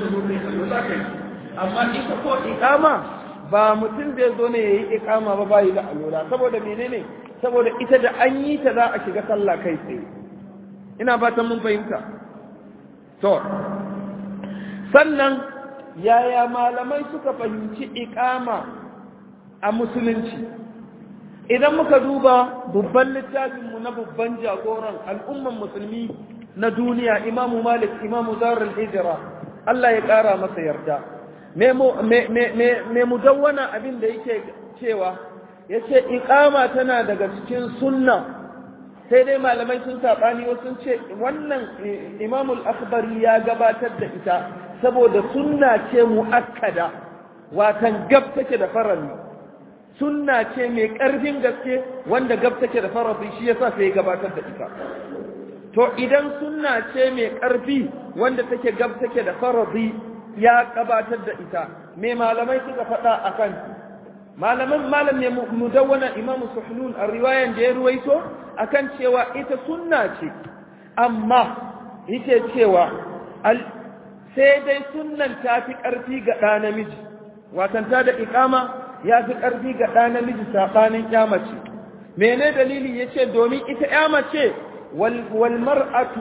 ka zo kai allo za ka yi amma ita ko iqama ba mutum zai zo ne yayi iqama ba bai da alwala saboda menene saboda ita da an yi ta za a shiga sallah kai tsaye ina fatan mun fahimta to sannan yaya malamai suka fahimci iqama a musulunci idan muka duba babban littafinmu na babban jagoran al'umman musulmi na duniya imamu malik imamu zarar hijira Allah ya ƙara masa yarda me mudawwana abin da yake cewa ya ce iƙama tana daga cikin sunna sai dai malamai sun saɓani wasu ce wannan imamul akbari ya gabatar da ita saboda sunna ce mu'akkada watan gab take da farali sunna ce mai ƙarfin gaske wanda gab take da farali shi yasa sai ya gabatar da ita to idan sunna ce mai ƙarfi wanda take gab take da faradi ya gabatar da ita me malamai suka faɗa akan malaman malam ne mudawwana imam suhnun a riwayan da ya ruwaito akan cewa ita sunna ce amma yake cewa sai dai sunnan ta fi ƙarfi ga ɗa namiji watanta da iƙama ya fi ƙarfi ga ɗa namiji saɓanin ƙyamace mene dalili ya ce domin ita ƙyamace والمرأة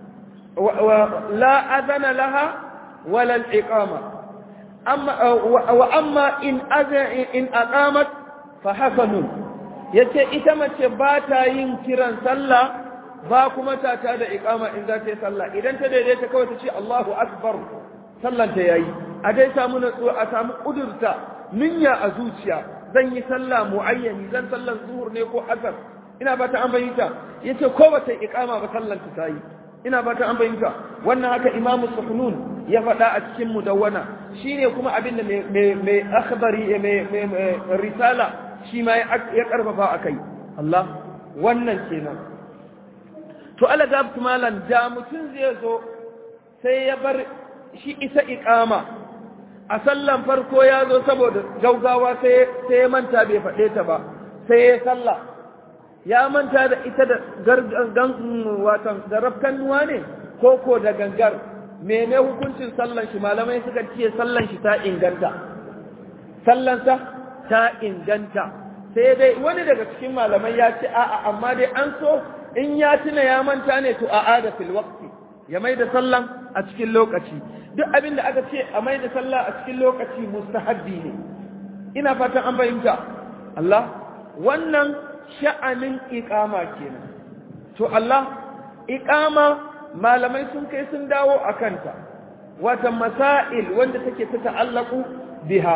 لا أذن لها ولا الإقامة أما وأما إن أذن إن أقامت فحسن yace ita mace ba ta yin kiran sallah ba kuma ta ta da iqama in za ta yi sallah idan ta daidaita kawai ta ce Allahu akbar sallan ta yayi a dai samu natsuwa a samu kudurta niyya a zuciya zan yi sallah muayyani zan sallan zuhur ne ko asar ina ba ta an bayyanta yace ko ba ta iqama ba sallan ta yi ina ba ta an bayyanta wannan haka imamu suhnun ya faɗa a cikin mudawwana shine kuma abin da mai mai akhbari mai risala shi ma ya karfafa akai Allah wannan kenan to ala gabtu malan da mutum zai zo sai ya bar shi isa iqama a sallan farko ya zo saboda gaugawa sai sai ya manta bai faɗe ta ba sai ya sallah ya manta da ita da gargan watan da rafkannuwa ne ko ko da gangar mene hukuncin sallan shi malamai suka ce sallan shi ta inganta sallansa ta inganta sai dai wani daga cikin malamai ya ce a'a amma dai an so in ya tuna ya manta ne to a'a da fil waqti ya mai da sallan a cikin lokaci duk abin da aka ce a mai da sallah a cikin lokaci mustahabbi ne ina fatan an fahimta Allah wannan sha'anin iqama kenan to Allah iqama malamai sun kai sun dawo a kanta wata masail wanda take ta ta'allaku biha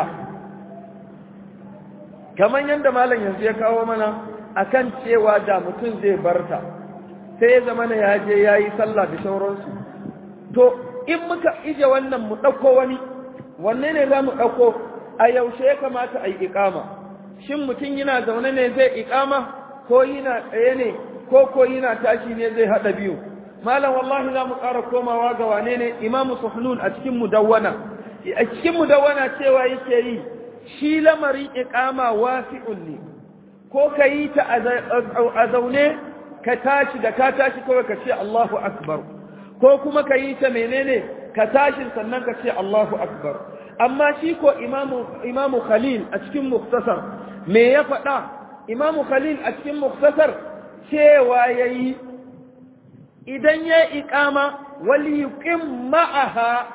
kamar yadda malam yanzu ya kawo mana akan cewa da mutum zai barta sai ya zama na yaje ya yi sallah da sauransu to in muka ije wannan mu ɗauko wani wanne ne za mu ɗauko a yaushe ya kamata a yi iƙama shin mutum yana zaune ne zai iƙama ko yana tsaye ne ko ko yana tashi ne zai haɗa biyu malam wallahi za mu ƙara komawa ga wane ne imamu suhnun a cikin mudawwana a cikin mudawwana cewa yake yi shi lamarin iqama wasi'un ne ko ka yi ta a zaune ka tashi da ka tashi kawai ka ce Allahu akbar ko kuma ka yi ta menene ka tashi sannan ka ce Allahu akbar amma shi ko imamu imamu khalil a cikin muktasar me ya faɗa imamu khalil a cikin muktasar cewa yayi idan ya iƙama wali yuqim ma'aha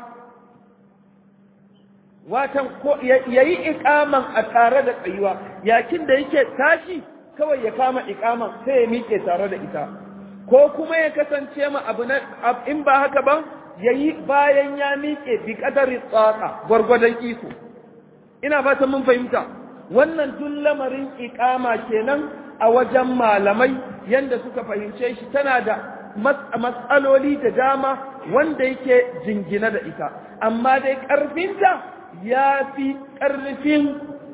watan ko yayi iƙaman a tare da tsayuwa yakin da yake tashi kawai ya kama iƙaman sai ya miƙe tare da ita ko kuma ya kasance ma abu na in ba haka ba yayi bayan ya miƙe bi qadari tsaka gwargwadon iko ina fatan mun fahimta wannan tun lamarin iƙama kenan a wajen malamai yanda suka fahimce shi tana da matsaloli da dama wanda yake jingina da ita amma dai ƙarfinta ya fi ƙarfin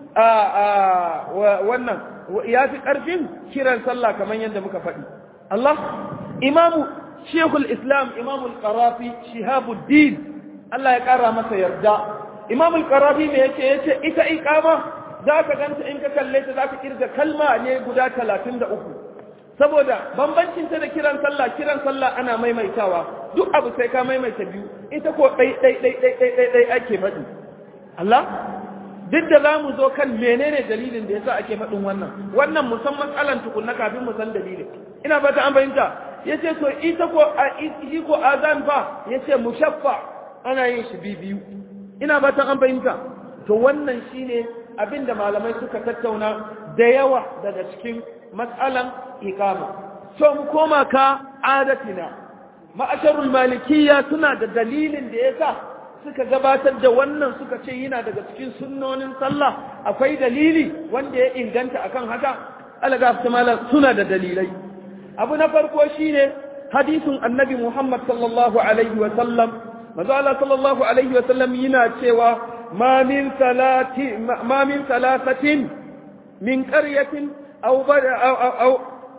wannan ya fi ƙarfin kiran sallah kamar yadda muka faɗi Allah imamu shekul islam imamul qarafi shihabuddin Allah ya ƙara masa yarda imamul qarafi me yace yace ita iqama za ka ganta in ka kalle ta za ka kirga kalma ne guda talatin da uku saboda bambancin ta da kiran sallah kiran sallah ana maimaitawa duk abu sai ka maimaita biyu ita ko ɗai ɗai ɗai ɗai ɗai ɗai ɗai ake faɗi Allah duk da za mu zo kan menene dalilin da yasa ake faɗin wannan wannan musamman matsalan tukunna kafin mu san dalilin ina fata an fahimta yace to ita ko a ita ko azan fa yace mushaffa ana yin shi biyu ina fata an fahimta to wannan shine abinda malamai suka tattauna da yawa daga cikin matsalan iqama so mu koma ka adatina ma'asharul malikiyya suna da dalilin da yasa suka gabatar da wannan suka ce yana daga cikin sunnonin sallah akwai dalili wanda ya inganta akan haka alaga mala suna da dalilai abu na farko shine hadisin annabi Muhammad sallallahu alaihi wa sallam manzo Allah sallallahu alaihi wa sallam yana cewa ma min salati ma min salasatin min qaryatin aw aw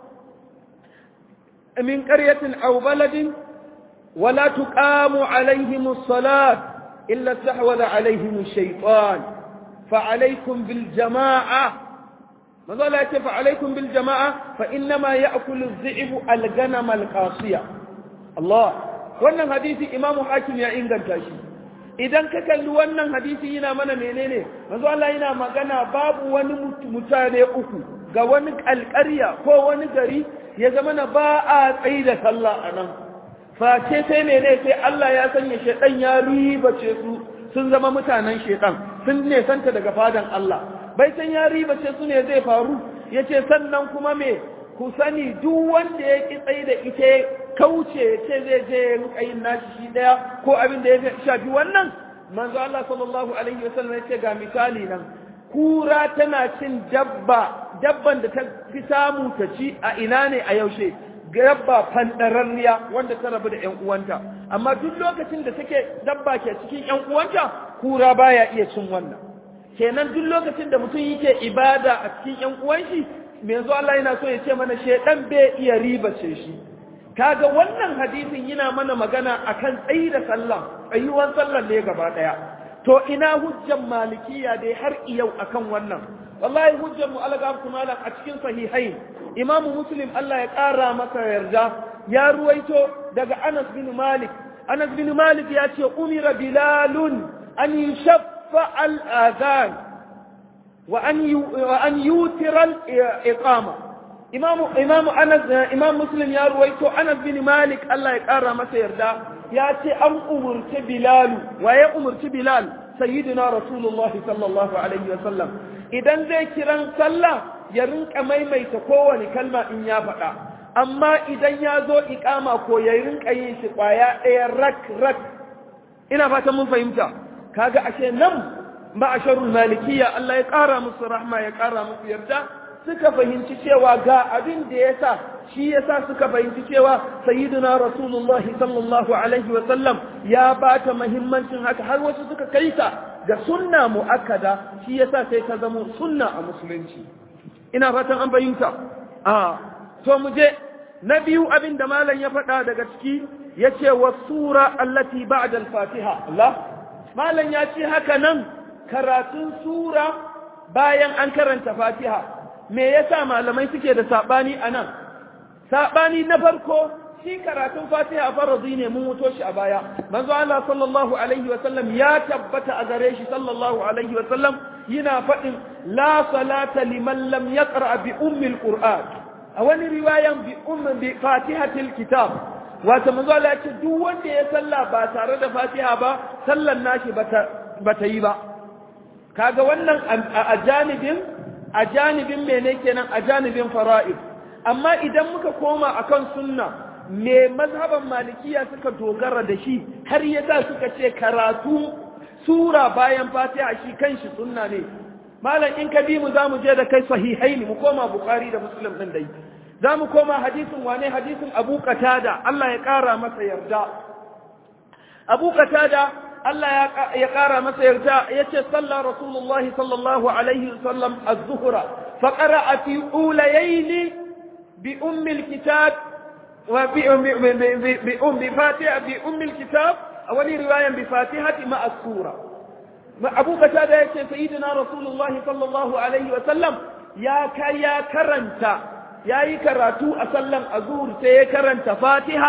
min qaryatin aw baladin ولا تقام عليهم الصلاة إلا استحوذ عليهم الشيطان فعليكم بالجماعة ماذا لا فعليكم بالجماعة فإنما يأكل الذئب الغنم القاصية الله wannan hadisi imamu hakim ya inganta shi idan ka kalli wannan hadisi yana mana menene manzo Allah yana magana babu wani mutane uku ga wani alƙarya ko wani gari ya zama na ba a tsayi da sallah a nan face sai mene sai Allah ya sanya shaidan ya ribace su sun zama mutanen shaidan sun ne santa daga fadan Allah bai san ya ribace su ne zai faru yace sannan kuma me ku sani duk wanda ya ki tsaye da ita kauce ce zai je rinka yin nashi shi daya ko abin da ya shafi wannan manzo Allah sallallahu alaihi wasallam yace ga misali nan kura tana cin dabba dabban da ta fi samu ta ci a ina ne a yaushe dabba fandararriya wanda ta rabu da ƴan uwanta amma duk lokacin da take dabba ke cikin ƴan uwanta kura baya iya cin wannan kenan duk lokacin da mutum yake ibada a cikin ƴan uwan shi me yanzu Allah yana so ya ce mana shedan bai iya ribace shi kaga wannan hadisin yana mana magana akan tsayi da sallah tsayuwan sallar ne gaba daya to ina hujjan malikiya dai har iyau akan wannan wallahi hujjar mu alaga malam a cikin sahihain imam muslim Allah ya kara masa yarda ya ruwaito daga Anas bin Malik Anas bin Malik ya ce umira bilalun an yushaffa al-adhan wa an wa an yutira al-iqama imam imam Anas imam muslim ya ruwaito Anas bin Malik Allah ya kara masa yarda ya ce an umurci bilal wa ya umurci bilal sayyidina rasulullahi sallallahu alaihi wa sallam idan zai kiran sallah ya rinka maimaita kowane kalma in ya faɗa amma idan ya zo iƙama ko ya rinka yin shi ƙwaya ɗaya rak rak ina fatan mun fahimta kaga ashe nan ma'asharul malikiya Allah ya ƙara musu rahma ya ƙara musu yarda suka fahimci cewa ga abin da ya sa shi ya sa suka fahimci cewa sayyiduna rasulullah sallallahu alaihi wa sallam ya bata muhimmancin haka har wasu suka kai ta ga sunna mu'akkada shi yasa sai ta zama sunna a musulunci ina fatan an bayyanta a to mu je na biyu abin da malam ya faɗa daga ciki yace wa sura allati ba'da al-fatiha Allah malam ya ce haka nan karatun sura bayan an karanta fatiha me yasa malamai suke da sabani anan sabani na farko shi karatun fatiha farzi ne mun wuto shi a baya manzo Allah sallallahu alaihi wasallam ya tabbata a gare shi sallallahu alaihi wasallam yana faɗin la salata liman lam yaqra bi ummil qur'an a wani riwayan bi ummi bi fatihatil kitab wato manzo Allah ya ce duk wanda ya salla ba tare da fatiha ba sallan nashi bata bata yi ba kaga wannan a janibin a janibin mene kenan a janibin fara'id amma idan muka koma akan sunna me mazhaban malikiya suka dogara da shi har yasa suka ce karatu sura bayan fatiha shi kanshi sunna ne malam in ka bi mu zamu je da kai sahihaini mu koma bukhari da muslim din dai zamu koma hadisin wane hadisin abu qatada Allah ya kara masa yarda abu qatada Allah ya kara masa yarda yace salla rasulullah sallallahu alaihi wasallam az-zuhra fa qara'a fi ulayayn bi ummi al-kitab بأم بفاتحة بأم الكتاب أولي رواية بفاتحة مع السورة أبو قتادة يقول سيدنا رسول الله صلى الله عليه وسلم يا كيا كرنتا يا يكراتو أسلم أزور سي كرنتا فاتحة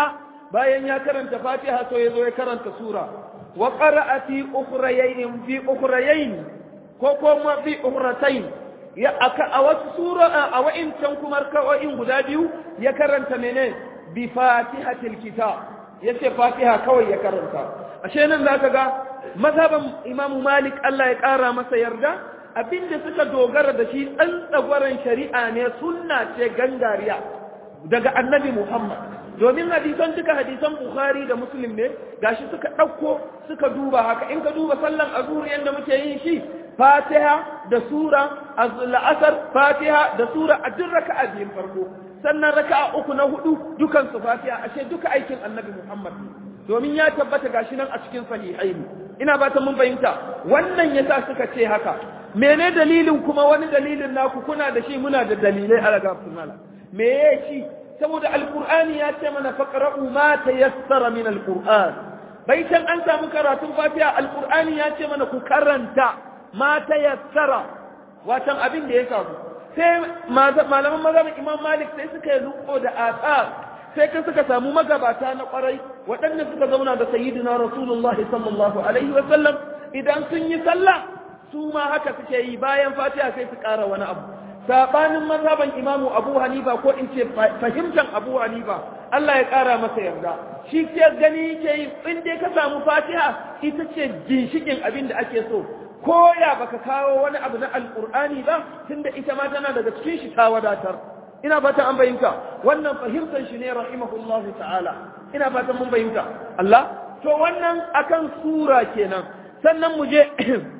bayan ya karanta fatiha so ya zo ya karanta sura wa qara'a fi ukhrayayn fi ukhrayayn ko kuma fi ukhratayn ya aka a wasu sura a wa'incan kuma raka'o'in guda biyu ya karanta mene bi fatihatil kitab yace fatiha kawai ya karanta ashe nan zaka ga mazhaban imamu malik Allah ya kara masa yarda abinda suka dogara da shi tsantsagwaran shari'a ne sunna ce gangariya daga annabi muhammad domin hadisan duka hadisan bukhari da muslim ne gashi suka ɗauko suka duba haka in ka duba sallan azhur yanda muke yin shi fatiha da sura la'asar fatiha da sura a duk raka'a biyun farko sannan raka'a uku na hudu dukan su fatiha ashe duka aikin annabi muhammad domin ya tabbata gashi nan a cikin sahihaini ina ba ta mun fahimta wannan yasa suka ce haka mene dalilin kuma wani dalilin naku kuna da shi muna da dalilai a raga sunala me ya shi saboda alqur'ani ya ce mana faqra'u ma tayassara min alqur'an baitan an samu karatun fatiha alqur'ani ya ce mana ku karanta ma tayassara watan abin da ya samu sai malaman mazhabin imam malik sai suka yi luko da asar sai kan suka samu magabata na kwarai waɗanda suka zauna da sayyidina rasulullah sallallahu alaihi wa sallam idan sun yi sallah su ma haka suke yi bayan fatiha sai su ƙara wani abu sabanin mazhaban imamu abu hanifa ko in ce fahimtar abu hanifa Allah ya ƙara masa yarda shi ke gani yake yi in dai ka samu fatiha ita ce ginshikin abin da ake so ko ya baka kawo wani abu na alƙur'ani ba tunda ita ma tana daga cikin shi ta wadatar ina fatan an bayyanta wannan fahimtar shi ne rahimahullahu ta'ala ina fatan mun bayyanta Allah to wannan akan sura kenan sannan mu je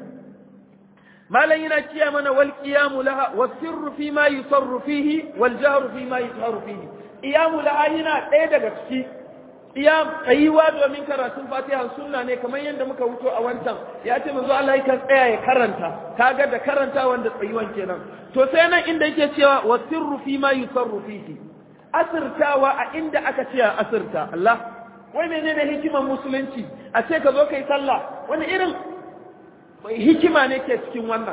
malan yana kiya mana wal qiyamu laha was sirru fi ma yusarru fihi wal jahru fi ma yusarru fihi qiyamu laha yana ɗaya daga ciki qiyam tsayuwa domin karatun fatiha sunna ne kamar yadda muka wuto a wancan ya ce manzo Allah yakan tsaya ya karanta kaga da karanta wanda tsayuwan kenan to sai nan inda yake cewa was sirru fi ma yusarru fihi asirtawa a inda aka ce asirta Allah wai menene hikimar musulunci a ce ka zo kai sallah wani irin hikima ne ke cikin wannan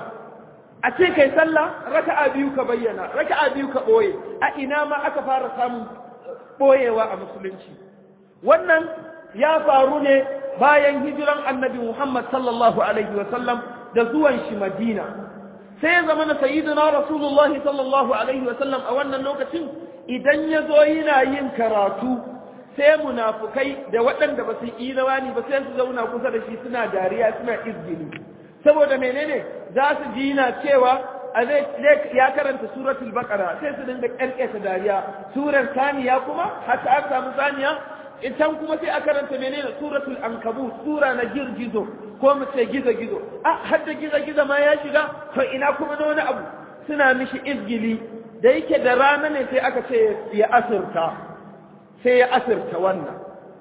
a ce kai sallah raka'a biyu ka bayyana raka'a biyu ka boye a ina ma aka fara samun boyewa a musulunci wannan ya faru ne bayan hijiran annabi Muhammad sallallahu alaihi wa sallam da zuwan shi Madina sai ya zama na sayyidina Rasulullah sallallahu alaihi wa sallam a wannan lokacin idan ya zo yana yin karatu sai munafukai da waɗanda ba su yi rawani ba sai su zauna kusa da shi suna dariya suna izgini saboda menene za su ji na cewa a zai ya karanta suratul baqara sai su dinga kalkata dariya surar saniya kuma haka aka samu saniya idan kuma sai a karanta menene suratul ankabut sura na girgizo ko mu ce gizo gizo a har da gizo gizo ma ya shiga to ina kuma da wani abu suna mishi izgili da yake da rana ne sai aka ce ya asirta sai ya asirta wannan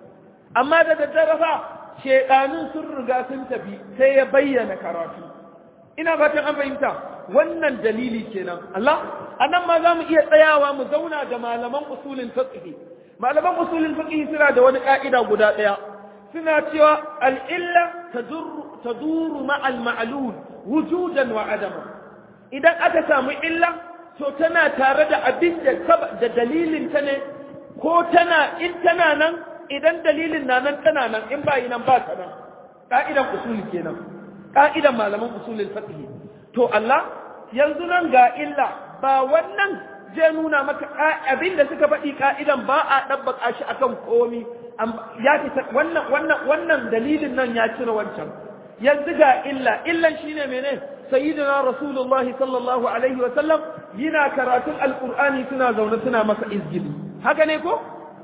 amma da daddare fa shedanun sun riga sun tafi sai ya bayyana karatu ina fatan an fahimta wannan dalili kenan Allah anan ma za mu iya tsayawa mu zauna da malaman usulin fiqh malaman usulin fiqh suna da wani ka'ida guda daya suna cewa al-illa tadurru taduru ma'al ma'lul wujudan wa adama idan aka samu illa to tana tare da abin da da dalilin ta ne ko tana in tana nan idan dalilin na nan tana nan in ba yi nan ba ta nan ka'idan usuli kenan ka'idan malaman usulin fiqh to Allah yanzu nan ga illa ba wannan zai nuna maka abin da suka faɗi ka'idan ba a ɗabbaka shi akan komi ya fita wannan wannan wannan dalilin nan ya cire wancan yanzu ga illa illan shine mene sayyidina rasulullahi sallallahu alaihi wa sallam yana karatun alqur'ani suna zaune suna masa izgili haka ne ko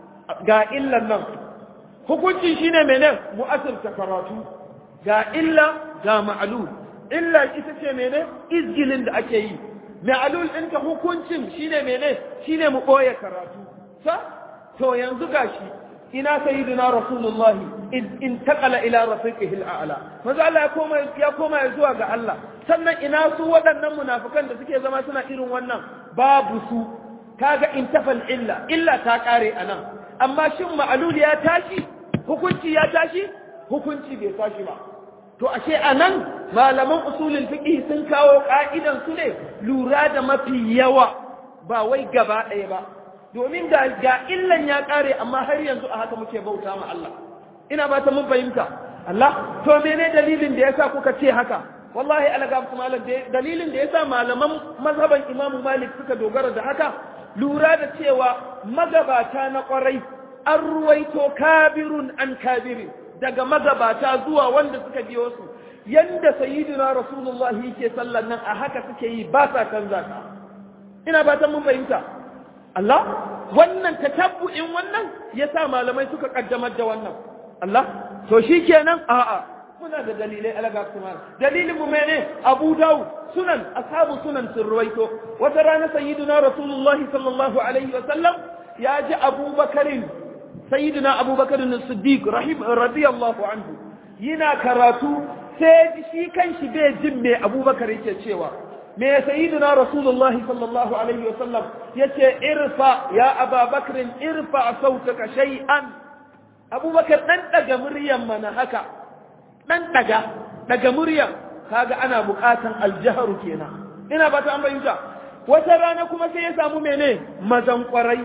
ga illan nan hukunci shine mene mu'assirta karatu ga illa ga ma'lul illa ita ce mene izgilin da ake yi ma'lul ɗinta hukuncin shine mene shine mu ɓoye karatu sa to yanzu gashi ina sayyidina rasulullah in taqala ila rafiqihi al'ala maza Allah ya koma ya koma zuwa ga Allah sannan ina su waɗannan munafikan da suke zama suna irin wannan babu su kaga intafal illa illa ta kare anan amma shin ma'lul ya tashi hukunci ya tashi hukunci bai tashi ba to ashe anan malaman usulul fiqh sun kawo ka'idan su ne lura da mafi yawa ba wai gaba ɗaya ba domin ga ga illan ya kare amma har yanzu a haka muke bauta ma Allah ina ba ta mun fahimta Allah to mene dalilin da yasa kuka ce haka wallahi alaga kuma dalilin da yasa malaman mazhaban Imam Malik suka dogara da haka lura da cewa magabata na kwarai an ruwaito kabirun an kabirin daga magabata zuwa wanda suka biyo su yanda sayyidina rasulullah yake sallan nan a haka suke yi ba sa canza ta ina ba ta mun fahimta Allah wannan tatabbu'in wannan yasa malamai suka kaddamar da wannan Allah to shikenan a'a muna da dalilai alaga kuma dalilin mu mene Abu Dawud sunan ashabu sunan sun ruwaito wata rana sayyidina rasulullah sallallahu alaihi wa sallam ya ji Abu Bakarin sayyidina Abu Bakarin as-Siddiq rahim radiyallahu anhu yana karatu sai shi kanshi bai jin me Abu Bakar yake cewa me sayyidina rasulullah sallallahu alaihi wa sallam yace irfa ya Abu Bakr irfa sautaka shay'an Abu Bakar dan daga muryan mana haka dan daga daga muryan kaga ana bukatan aljahru kenan ina ba ta an bayyana wata rana kuma sai ya samu mene mazan kwarai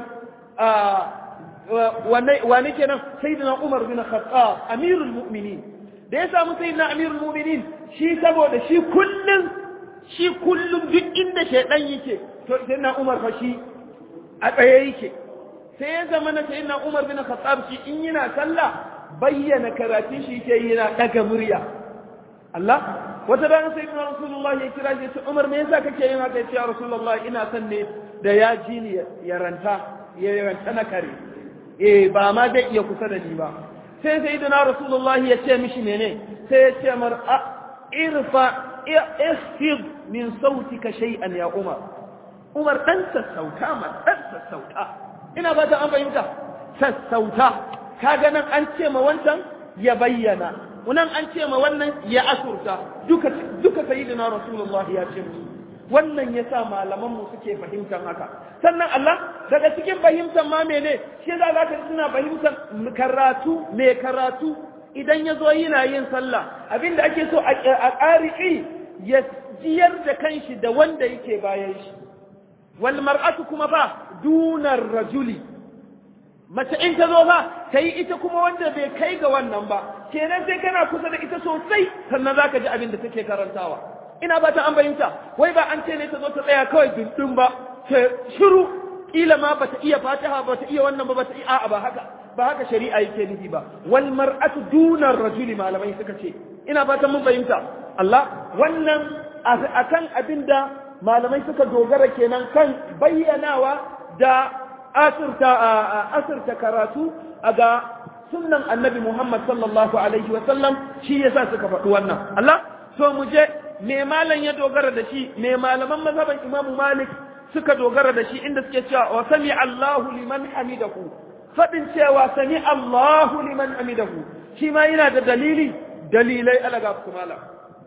wane kenan sayyidina Umar bin Khattab amirul mu'minin da ya samu sayyidina amirul mu'minin shi saboda shi kullun shi kullun duk inda shaydan yake to sayyidina Umar fa shi a tsaye yake sai ya zama na sayyidina Umar bin Khattab shi in yana sallah bayyana karatun shi yake yana daga murya Allah wata rana sai kuma Rasulullah ya kira shi ce Umar me yasa kake yin haka ya Rasulullah ina son ne da ya ji ni ya ranta ya ranta na kare eh ba ma zai iya kusa da ni ba sai sayyidina Rasulullah ya ce mishi mene sai ya ce mar irfa ihfid min sautika shay'an ya Umar Umar dan sassauta ma dan sassauta ina ba ta an fahimta sassauta kaga nan an ce ma wancan ya bayyana nan an ce ma wannan ya asurta duka duka sayyidina rasulullahi ya ce musu wannan yasa malaman mu suke fahimtar haka sannan Allah daga cikin fahimtar ma mene shi za ka suna fahimtar karatu me karatu idan ya zo yana yin sallah abinda ake so a ƙari'i ya jiyar da kanshi da wanda yake bayan shi wal mar'atu kuma fa dunar rajuli mace in ta zo ba ta yi ita kuma wanda bai kai ga wannan ba kenan sai kana kusa da ita sosai sannan za ka ji abin da take karantawa ina ba ta an bayyanta wai ba an ce ne ta zo ta tsaya kawai dundun ba ta shiru kila ma ba ta iya fatiha ba ta iya wannan ba ba ta iya a'a ba haka ba haka shari'a yake nufi ba wal mar'atu dunar rajuli malamai suka ce ina fatan mun fahimta Allah wannan akan abin da malamai suka dogara kenan kan bayyanawa da asirta asirta karatu a ga sunnan annabi Muhammad sallallahu alaihi wa sallam shi yasa suka faɗi wannan Allah so mu je me malam ya dogara da shi me malaman mazhaban Imam Malik suka dogara da shi inda suke cewa wa sami Allahu liman hamidahu fadin cewa sami Allahu liman hamidahu shi ma yana da dalili dalilai alaga su malam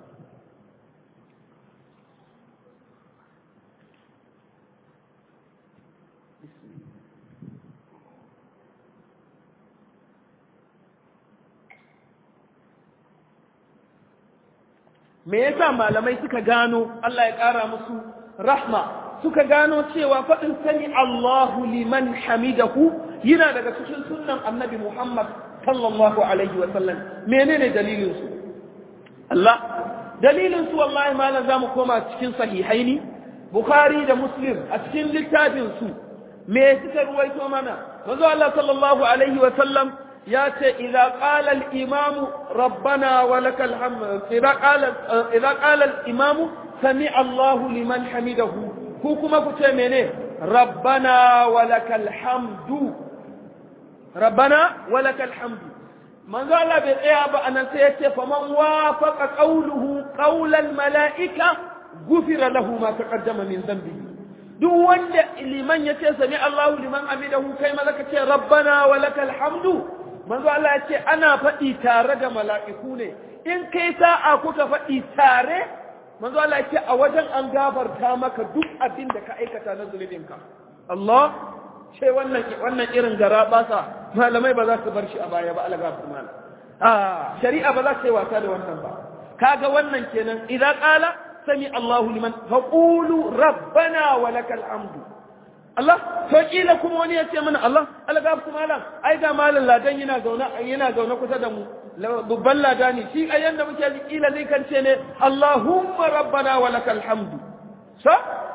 me yasa malamai suka gano Allah ya ƙara musu rahma suka gano cewa faɗin sani Allahu liman hamidahu yana daga cikin sunnan annabi Muhammad sallallahu alaihi wa sallam menene dalilin su Allah dalilin su wallahi malam zamu koma cikin sahihaini Bukhari da Muslim a cikin littafin su me suka ruwaito mana manzo Allah sallallahu alaihi wa sallam ياتي إذا قال الإمام ربنا ولك الحمد إذا قال إذا قال الإمام سمع الله لمن حمده كوكما كتمنه ربنا ولك الحمد ربنا ولك الحمد من قال بالإعابة أن سيأتي فمن وافق قوله قول الملائكة غفر له ما تقدم من ذنبه duk wanda liman ya ce sami Allahu liman amidahu kai ma zaka ce rabbana wa lakal hamdu manzo Allah ya ce ana faɗi tare da mala'iku ne in kai sa'a kuka faɗi tare manzo Allah ya ce a wajen an gafarta maka duk abin da ka aikata na zunubinka Allah ce wannan wannan irin gara basa malamai ba za su bar shi a baya ba Allah gafar mana ah shari'a ba za ta yi wasa da wannan ba kaga wannan kenan idza qala sami Allahu liman faqulu rabbana wa lakal hamdu Allah to kila kuma wani ya ce mana Allah algaf kuma malam ai ga malam ladan yana zauna yana zauna kusa da mu babban ladani shi a yanda muke ji kila zai kance ne Allahumma rabbana wa lakal hamdu sa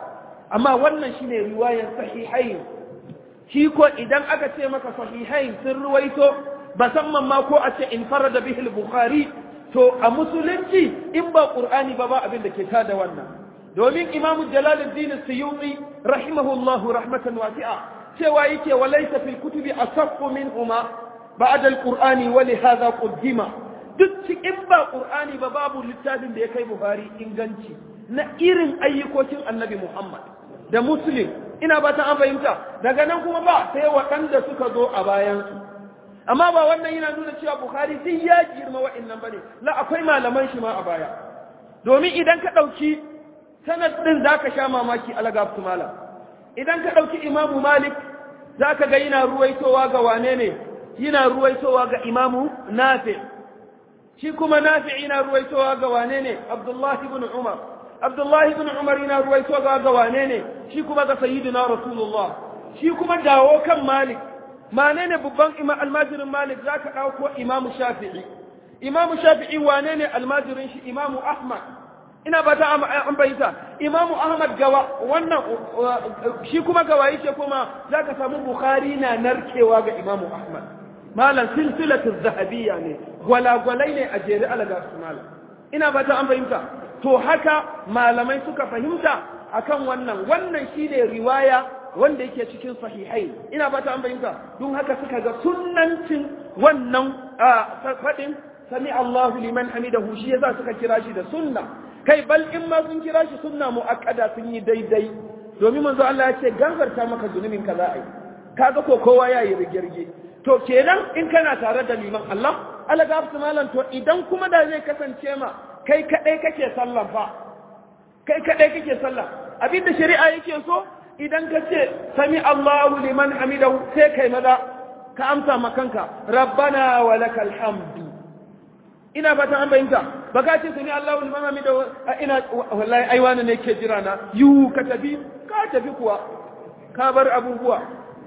amma wannan shine riwayar sahihain shi ko idan aka ce maka sahihain sun ruwaito musamman ma ko a ce in farada bihi al-bukhari to a musulunci in ba qur'ani ba ba abin da ke tada wannan domin imamu jalaluddin suyuti rahimahullahu rahmatan wasi'a cewa yake walaysa fil kutubi asaffu minhuma ba'da al-qur'ani wa li hadha qaddima duk cikin ba qur'ani ba babu littafin da ya kai buhari inganci na irin ayyukokin annabi muhammad da muslim ina ba ta an fahimta daga nan kuma ba sai waɗanda suka zo a bayansu amma ba wannan yana nuna cewa bukhari duk ya girma wa'annan bane la akwai malaman shi ma a baya domin idan ka ɗauki sanad ɗin za ka sha mamaki alagaftu malam idan ka ɗauki imamu malik za ka ga yana ruwaitowa ga wane ne yana ruwaitowa ga imamu nafi shi kuma nafi yana ruwaitowa ga wane ne abdullahi ibn umar abdullahi ibn umar yana ruwaitowa ga wane ne shi kuma ga sayyidina rasulullah shi kuma dawo kan malik mane ne babban almajirin malik za ka ɗauko imamu shafi'i imamu shafi'i wane ne almajirin shi imamu ahmad ina ba ta an bayyanta imamu ahmad gawa wannan shi kuma gawa yake kuma za ka samu bukhari na narkewa ga imamu ahmad malam silsilatu zahabiyya ne gwalagwalai ne a jere alaga su malam ina ba ta an bayyanta to haka malamai suka fahimta akan wannan wannan shine riwaya wanda yake cikin sahihai ina ba ta an bayyanta don haka suka ga sunnancin wannan faɗin sami Allahu liman hamidahu shi yasa suka kira shi da sunna kai bal in ma sun kira shi sunna muakkada sun yi daidai domin manzo Allah ya ce gafarta maka zunubin ka za a yi kaga ko kowa ya yi rigirge to kenan in kana tare da liman Allah Allah gafsu malam to idan kuma da zai kasance ma kai kadai kake sallah fa kai kadai kake sallah abinda shari'a yake so idan ka ce sami Allahu liman hamidahu sai kai maza ka amsa makanka rabbana wa lakal hamdu ina fatan an bayyanta ba ka ce sami Allahu liman hamidahu ina wallahi ai wani ne ke jira na yu ka tafi ka tafi kuwa ka bar abubuwa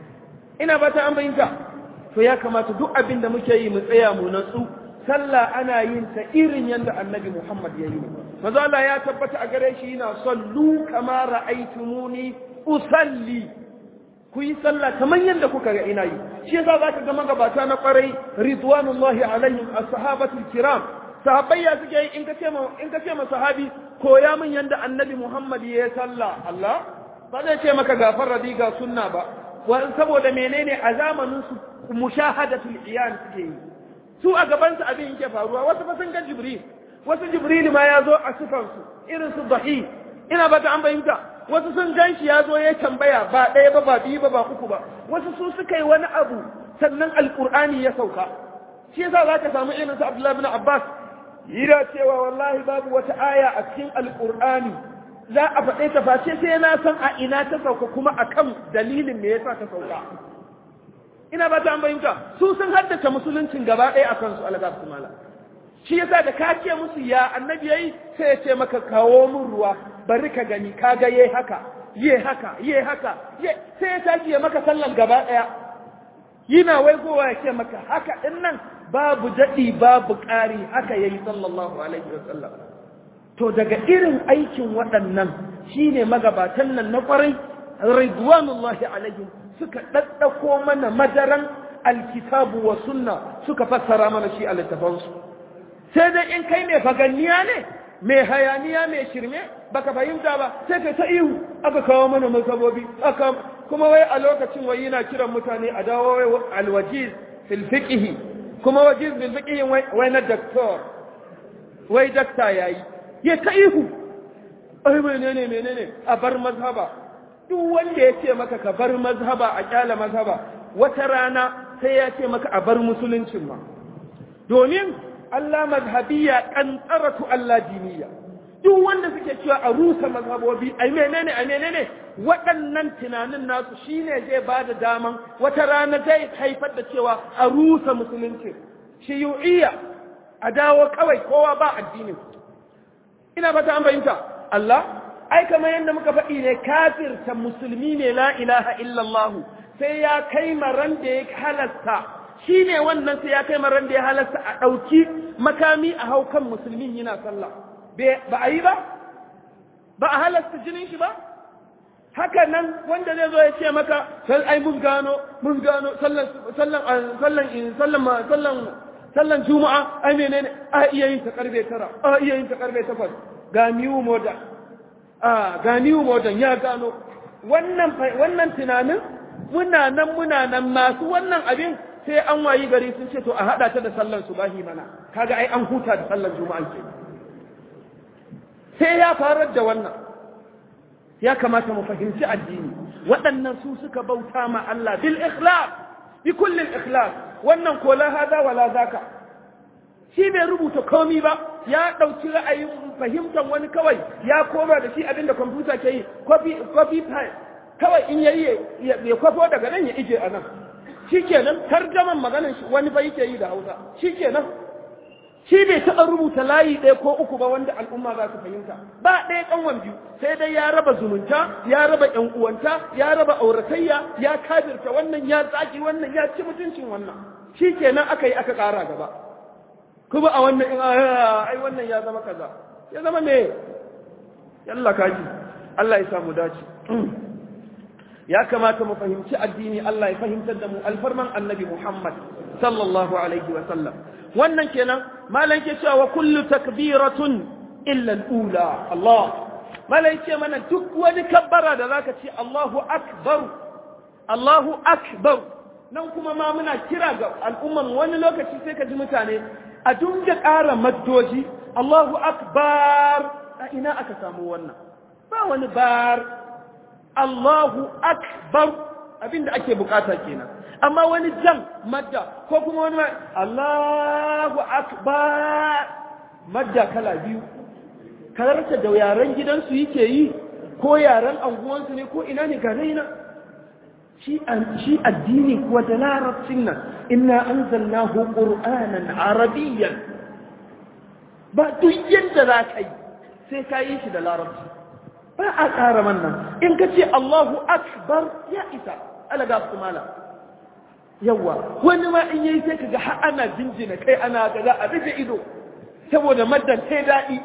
ina fatan an bayyanta to ya kamata duk abin da muke yi mu tsaya mu natsu sallah ana yin ta irin yadda annabi Muhammad ya yi manzo Allah ya tabbata a gare shi yana sallu kama ra'aytumuni usalli ku yi sallah kamar yadda kuka ga ina yi shi yasa zaka ga magabata na kwarai ridwanullahi alaihim as-sahabatul kiram sahabbai ya suke yi in ka ce ma in ka ce ma sahabi koya min yadda annabi Muhammad ya yi sallah Allah ba zai ce maka gafar radi ga sunna ba saboda menene a zamanin su mushahadatul iyan suke yi su a gaban su abin yake faruwa wasu fa sun ga jibril wasu jibril ma ya zo a sifansu irin su dahi ina ba ta an fahimta wasu sun gan shi ya zo ya tambaya ba ɗaya ba ba biyu ba ba uku ba wasu su suka yi wani abu sannan alƙur'ani ya sauka shi yasa za ka samu irin su abdullahi bin abbas yana cewa wallahi babu wata aya a cikin alƙur'ani za a faɗe ta face sai na san a ina ta sauka kuma akan dalilin me yasa ta sauka ina ba ta an fahimta su sun haddace musuluncin gaba ɗaya a kansu algab mala shi yasa da ka ce musu ya annabi yayi sai ya ce maka kawo min ruwa bari ka gani ka ga yayi haka ye haka ye haka ye sai ya tashi ya maka sallan gaba daya yana waigowa ya ce maka haka din nan babu dadi babu ƙari haka yayi sallallahu alaihi wasallam to daga irin aikin waɗannan shine magabatan nan na ƙwarai ridwanullahi alaihim suka daddako mana madaran alkitabu wa sunna suka fassara mana shi a littafansu sai dai in kai mai faganniya ne mai hayaniya mai shirme baka fahimta ba sai kai ta ihu aka kawo mana masabobi aka kuma wai a lokacin wai yana kiran mutane a dawo wai alwajiz fil fiqh kuma wajiz fil fiqh wai na doctor wai dakta yayi ya ta ihu ai menene menene a bar mazhaba duk wanda ya ce maka ka bar mazhaba a kyala mazhaba wata rana sai ya ce maka a bar musuluncin ma domin Allah mazhabiyya kantsaratu Allah diniya duk wanda suke cewa a rusa mazhabobi ai menene ai menene waɗannan tunanin nasu shine zai ba da daman wata rana zai haifar da cewa a rusa musulunci shiyu'iyya a dawo kawai kowa ba addinin ina ba ta an fahimta Allah ai kamar yadda muka faɗi ne kafirta musulmi ne la ilaha illallah sai ya kai maran da ya halasta shi ne wannan sai ya kai maran da ya halasta a ɗauki makami a hau kan musulmin yana sallah ba a yi ba ba a halasta jinin shi ba haka nan wanda zai zo ya ce maka sai ai mun gano mun gano sallan sallan sallan sallan sallan sallan juma'a ai menene a iya yin ta karbe tara a iya yin ta karbe takwas ga new modern a ga new modern ya gano wannan wannan tunanin muna nan muna nan masu wannan abin sai an wayi gari sun ce to a hada ta da sallan subahi mana kaga ai an huta da sallan juma'a ke sai ya farar da wannan ya kamata mu fahimci addini waɗannan su suka bauta ma Allah bil ikhlas bi kulli ikhlas wannan ko la hada wala zaka shi bai rubuta komi ba ya ɗauki ra'ayin fahimtar wani kawai ya koma da shi abinda kwamfuta ke yi copy copy kawai in yayi ya kwafo daga nan ya ije a nan shikenan tarjaman maganar wani bai ke yi da Hausa shikenan shi bai taɓa rubuta layi ɗaya ko uku ba wanda al'umma za su fahimta ba ɗaya ƙanwan biyu sai dai ya raba zumunta ya raba ƴan uwanta ya raba auratayya ya kabirta wannan ya tsaki wannan ya ci mutuncin wannan shi kenan aka yi aka ƙara gaba kuma a wannan in ai wannan ya zama kaza ya zama me yalla kaji Allah ya samu dace ya kamata mu fahimci addini Allah ya fahimtar da mu alfarman annabi Muhammad sallallahu alaihi wa sallam wannan kenan malan ke cewa kullu takbiratun illa al-ula Allah malan ce mana duk wani kabbara da zaka ce Allahu akbar Allahu akbar nan kuma ma muna kira ga al'umman wani lokaci sai ka ji mutane a dunga ƙara maddoji Allahu akbar a ina aka samu wannan ba wani bar Allahu akbar abinda ake bukata kenan amma wani jan madda ko kuma wani Allahu akbar madda kala biyu kararta da yaren gidansu yake yi ko yaren anguwansu ne ko ina ne ga raina shi shi addini kuwa da larabcin nan inna anzalnahu qur'anan arabiyyan ba duk yadda za ka yi sai ka yi shi da larabci ba a ƙara wannan in ka ce Allahu akbar ya isa alaga su mala yawa wani ma in yayi sai kaga har ana jinjina kai ana ga za a rufe ido saboda maddan sai daɗi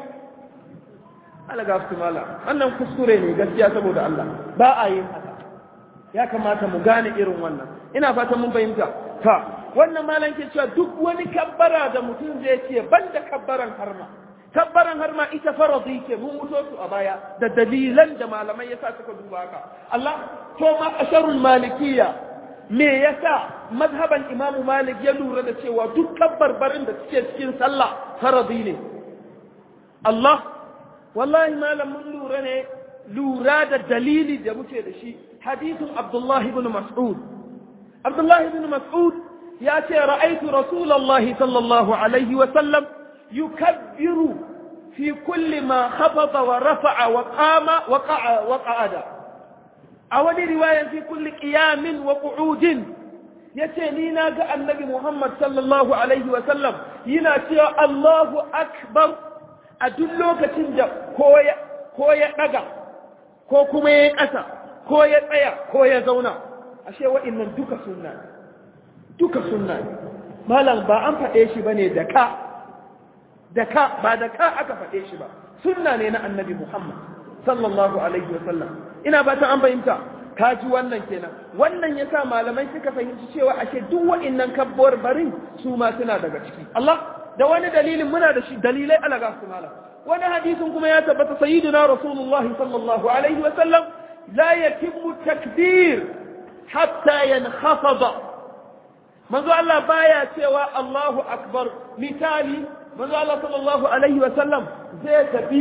alaga su mala wannan kuskure ne gaskiya saboda Allah ba a yin haka ya kamata mu gane irin wannan ina fatan mun fahimta ta wannan malam ke cewa duk wani kabbara da mutum zai ce banda kabbaran harma kabbaran harma ita faradi ke mun muto su a baya da dalilan da malamai yasa suka duba haka Allah to ma asharul malikiyya me yasa mazhaban imamu malik ya lura da cewa duk kabbarbarin da suke cikin sallah faradi ne Allah wallahi malam mun lura ne lura da dalili da muke da shi hadithun abdullahi ibn mas'ud abdullahi ibn mas'ud ya ce ra'aitu rasulullahi sallallahu alaihi wa sallam yukabbiru fi kulli ma khafada wa rafa'a wa qama wa qa'a wa qa'ada a wani riwaya fi kulli qiyamin wa qu'udin yace ni na ga annabi Muhammad sallallahu alaihi wa sallam yana cewa Allahu akbar a duk lokacin da ko ya ko ya daga ko kuma ya kasa ko ya tsaya ko ya zauna ashe wa'annan duka sunna duka sunna malam ba an faɗe shi bane da ka da ka ba da ka aka faɗe shi ba sunna ne na annabi Muhammad sallallahu alaihi wa sallam ina ba ta an fahimta ka ji wannan kenan wannan yasa malamai suka fahimci cewa ashe duk wa'annan kabbar barin su ma suna daga ciki Allah da wani dalilin muna da shi dalilai ala ga su malam wani hadisin kuma ya tabbata sayyidina rasulullahi sallallahu alaihi wa sallam la yatimmu takbir hatta yankhafada manzo Allah baya cewa Allahu akbar misali manzo Allah sallallahu alaihi wa sallam zai tafi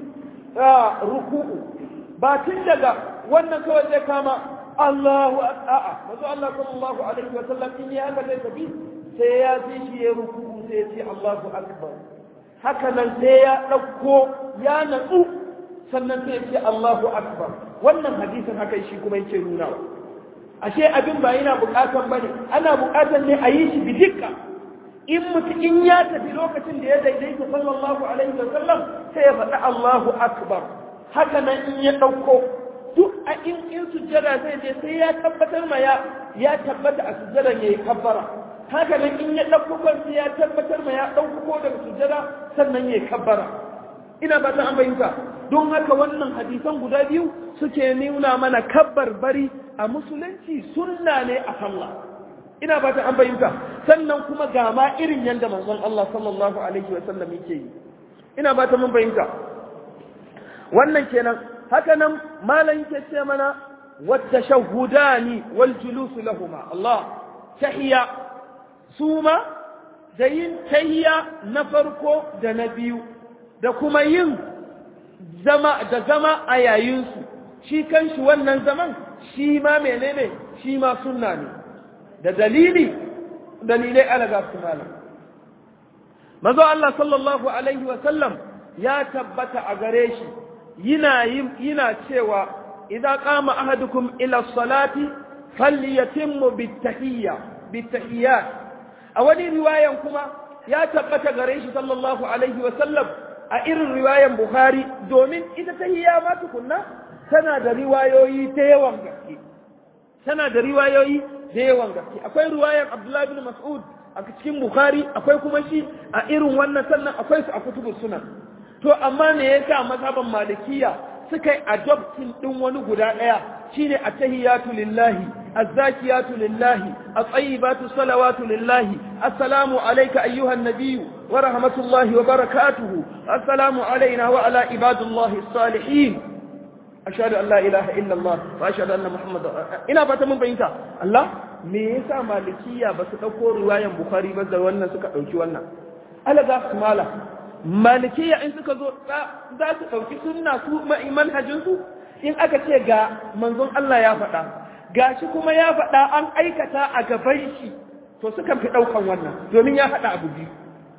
ruku'u ba tun daga wannan kawai zai kama Allahu a'a manzo Allah sallallahu alaihi wa sallam in ya haka zai tafi sai ya ji shi ya ruku'u sai ya ce Allahu akbar haka nan sai ya dauko ya natsu sannan sai ya ce Allahu akbar wannan hadisin haka shi kuma yake nuna ashe abin ba yana bukatan bane ana bukatan ne a yi shi bidikka in mutum in ya tafi lokacin da ya daidaita sallallahu alaihi wa sallam sai ya faɗi Allahu akbar haka nan in ya ɗauko duk a in in sujjada zai je sai ya tabbatar ma ya ya tabbata a sujjadan yayi kabbara haka nan in ya ɗauko sai ya tabbatar ma ya ɗauko daga sujjada sannan yayi kabbara ina ba ta an bayyana don haka wannan hadisan guda biyu suke nuna mana kabbar bari a musulunci sunna ne a sallah ina ba ta an bayyana sannan kuma ga ma irin yanda manzon Allah sallallahu alaihi wa sallam yake yi ina ba ta mun bayyana wannan kenan haka nan malam yake ce mana wadda shahudani wal julus lahuma Allah tahiya suma da yin tahiya na farko da na biyu da kuma yin zama da zama a yayinsu shi kanshi wannan zaman shi ma menene shi ma sunna ne da dalili dalilai alaga su malam mazo Allah sallallahu alaihi wa sallam ya tabbata a gare shi yana yana cewa idza qama ahadukum ila salati falyatimmu bitahiyya bitahiyyat a wani riwayan kuma ya tabbata gare shi sallallahu alaihi wa sallam a irin riwayan Bukhari domin ita tahiyya ma tukunna tana da riwayoyi ta yawan gaske tana da riwayoyi da yawan gaske akwai riwayan Abdullah bin Mas'ud a cikin Bukhari akwai kuma shi a irin wannan sannan akwai su a kutubus sunan to amma me yasa mazhaban malikiya suka yi adoptin din wani guda daya shine at-tahiyatu lillahi az-zakiyatu lillahi at-tayyibatu salawatu lillahi assalamu alayka ayyuhan nabiyyu wa rahmatullahi wa barakatuhu assalamu alayna wa ala ibadillahi as-salihin ashhadu an la ilaha illa Allah wa ashhadu anna muhammadar ina fata mun bayyana Allah me yasa malikiya ba su dauko riwayan bukhari ba da wannan suka dauki wannan alaga mala malikiya in suka zo za su ɗauki sunna su manhajinsu in aka ce ga manzon Allah ya faɗa ga shi kuma ya faɗa an aikata a gaban shi to sukan fi ɗaukan wannan domin ya haɗa abu biyu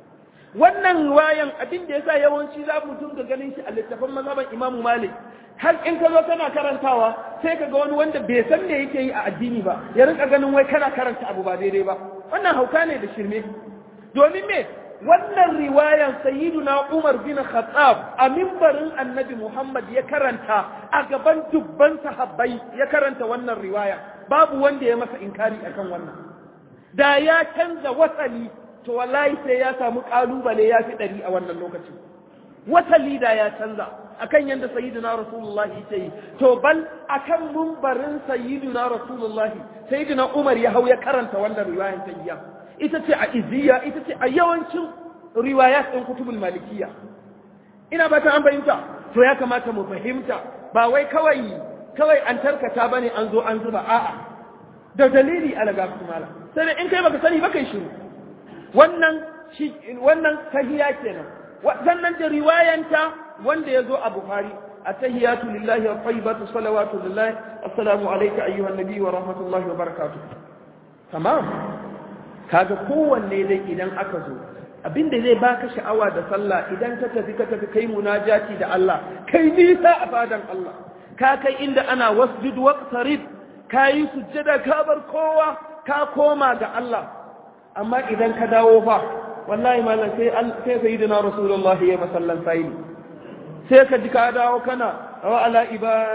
wannan wayan abin da yasa yawanci za mu dinga ganin shi a littafin mazhaban Imam Malik har in ka zo kana karantawa sai ka ga wani wanda bai san me yake yi a addini ba ya rinka ganin wai kana karanta abu ba daidai ba wannan hauka ne da shirme domin me wannan riwayan sayyiduna Umar bin Khattab a mimbarin Annabi Muhammad ya karanta a gaban dubban sahabbai ya karanta wannan riwaya babu wanda ya masa inkari akan wannan da ya canza wasali to wallahi sai ya samu kalubale ya fi ɗari a wannan lokacin wasali da ya canza akan yadda sayyiduna rasulullahi yake yi to bal akan mimbarin sayyiduna rasulullahi sayyiduna Umar ya hau ya karanta wannan riwayan tayyiya ita ce a iziya ita ce a yawancin riwayat ɗin kutubul malikiya ina ba ta an fahimta to ya kamata mu fahimta ba wai kawai kawai an tarkata bane an zo an zuba a'a da dalili alaga kumala sai da in kai baka sani baka shiru wannan shi wannan tahiya kenan sannan da riwayanta wanda ya zo a bukhari التهيات لله والطيبات الصلوات لله السلام عليك أيها النبي ورحمة الله وبركاته تمام kaga kowanne dai idan aka zo abinda zai baka sha'awa da sallah idan ka tafi ka tafi kai munajati da Allah kai nisa a fadan Allah ka kai inda ana wasjud waqtarib kai sujjada ka bar kowa ka koma ga Allah amma idan ka dawo fa wallahi malam sai sai sayyidina rasulullah ya masallan sai sai ka ji ka dawo kana وعلى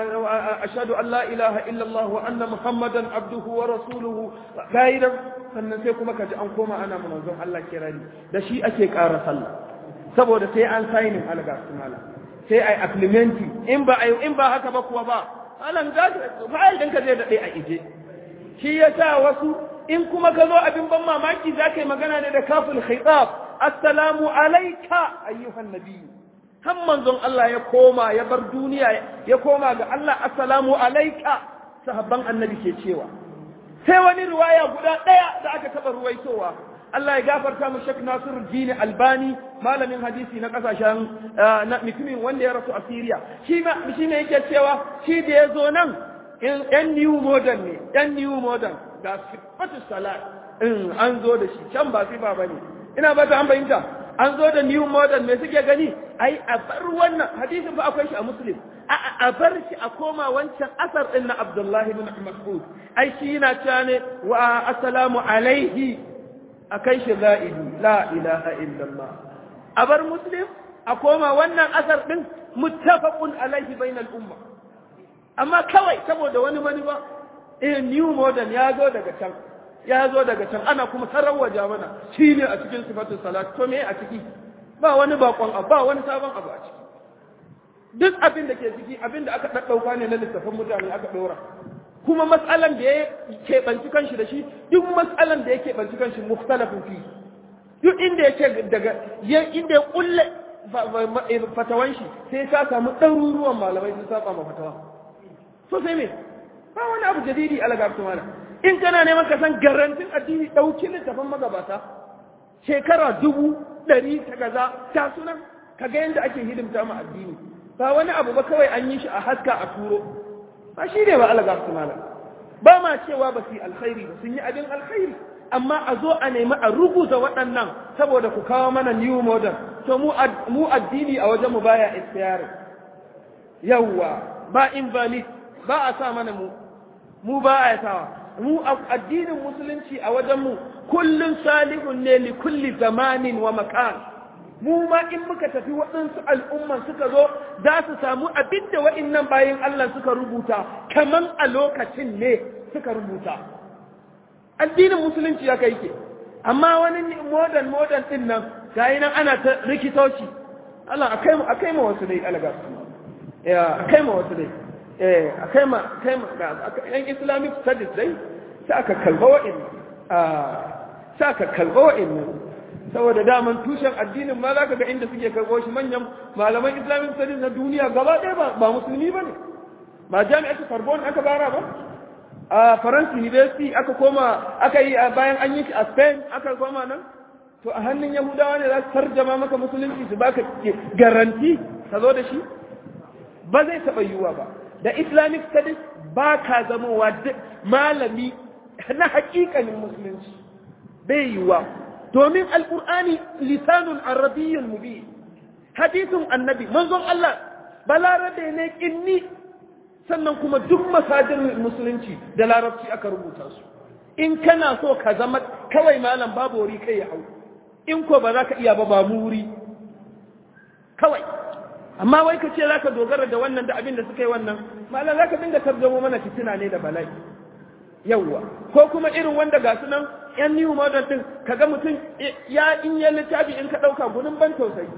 أشهد أن لا إله إلا الله وأن محمدا عبده ورسوله قائدا sannan sai kuma kaji an koma ana manzon Allah kirani da shi ake ƙara sallah saboda sai an sainin alga sunala sai ai implementi in ba ai in ba haka ba kuwa ba alan ga fa'il din ka zai dade a ije shi yasa wasu in kuma ka zo abin ban mamaki zaka yi magana ne da kaful khitab assalamu alayka ayyuhan nabiyyu har manzon Allah ya koma ya bar duniya ya koma ga Allah assalamu alaika sahabban annabi ke cewa sai wani riwaya guda ɗaya da aka taɓa ruwaitowa Allah ya gafarta mu Sheikh Nasiruddin Albani malamin hadisi na kasashen na mutumin wanda ya rasu a Syria shi ma shi ne yake cewa shi da ya zo nan yan new modern ne yan new modern ga sifatu salat in an zo da shi can ba sifa bane ina ba ta an bayyanta an zo da new modern me suke gani ai a bar wannan hadisin ba akwai shi a muslim a bar shi a koma wancan asar din na abdullahi bin mas'ud ai shi yana cewa ne wa assalamu alaihi akai shi za'idi la ilaha illallah a bar muslim a koma wannan asar din muttafaqun alaihi bainal umma amma kawai saboda wani mani ba eh new modern ya zo daga can ya zo daga can ana kuma sarrawaja mana shine a cikin sifatul salat to me a ciki ba wani bakon abu ba wani sabon abu a ciki duk abin da ke ciki abin da aka ɗaɗɗauka ne na littafin mutane aka ɗora kuma matsalan da ya keɓanci kanshi da shi duk matsalan da ya keɓanci kanshi mukhtalafin fi duk inda ya ce daga inda ya kulle fatawan shi sai ka samu ɗaruruwan malamai sun saba ma fatawa so sai me ba wani abu jadidi alagabtu mana in kana neman ka san garantin addini ɗauki littafin magabata shekara dubu ɗari ta gaza ta sunan ka ga yadda ake hidimta ma addini ba wani abu ba kawai an yi shi a haska a turo ba shi ne ba alagabtu mana ba ma cewa ba su yi alkhairi ba sun yi abin alkhairi amma a zo a nemi a rubuta waɗannan saboda ku kawo mana new modern to mu addini a wajen mu baya istiyari yawwa ba invalid ba a sa mana mu mu ba a sawa mu addinin musulunci a wajen mu kullun salihun ne li kulli zamanin wa makan mu ma in muka tafi waɗansu al'umman suka zo za su samu abinda wa'innan bayan Allah suka rubuta kaman a lokacin ne suka rubuta addinin musulunci ya kai ke amma wani modern modern din nan gayi nan ana ta rikitoci Allah akai mu akai mu wasu dai alaga ya akai mu wasu dai eh akai ma akai ma yan islamic studies dai sai aka kalba wa'in ah sai aka kalba wa'in saboda daman tushen addinin ma zaka ga inda suke karbo shi manyan malaman islamic studies na duniya gaba ɗaya ba ba musulmi bane ba jami'atu Sorbonne aka bara ba a faransa university aka koma aka yi bayan an yi a spain aka koma nan to a hannun yahudawa ne za su tarjama maka musulunci su baka garanti ka zo da shi ba zai taɓa yiwuwa ba da islamic studies ba ka zamowa malami na hakikanin musulunci bai yiwuwa domin alkur'ani lisanun arabiyyun mubi hadisin annabi manzon Allah balarabe ne kinni sannan kuma duk masajin musulunci da larabci aka rubuta su in kana so ka zama kawai malam babu wuri kai ya hau in ko ba za ka iya ba ba mu wuri kawai amma wai ka ce za ka dogara da wannan da abin da suka yi wannan malam za ka dinga tarjamo mana fitina ne da bala'i yawwa ko kuma irin wanda ga su nan yan new model din kaga mutum ya in ya littafi in ka ɗauka gudun ban tausayi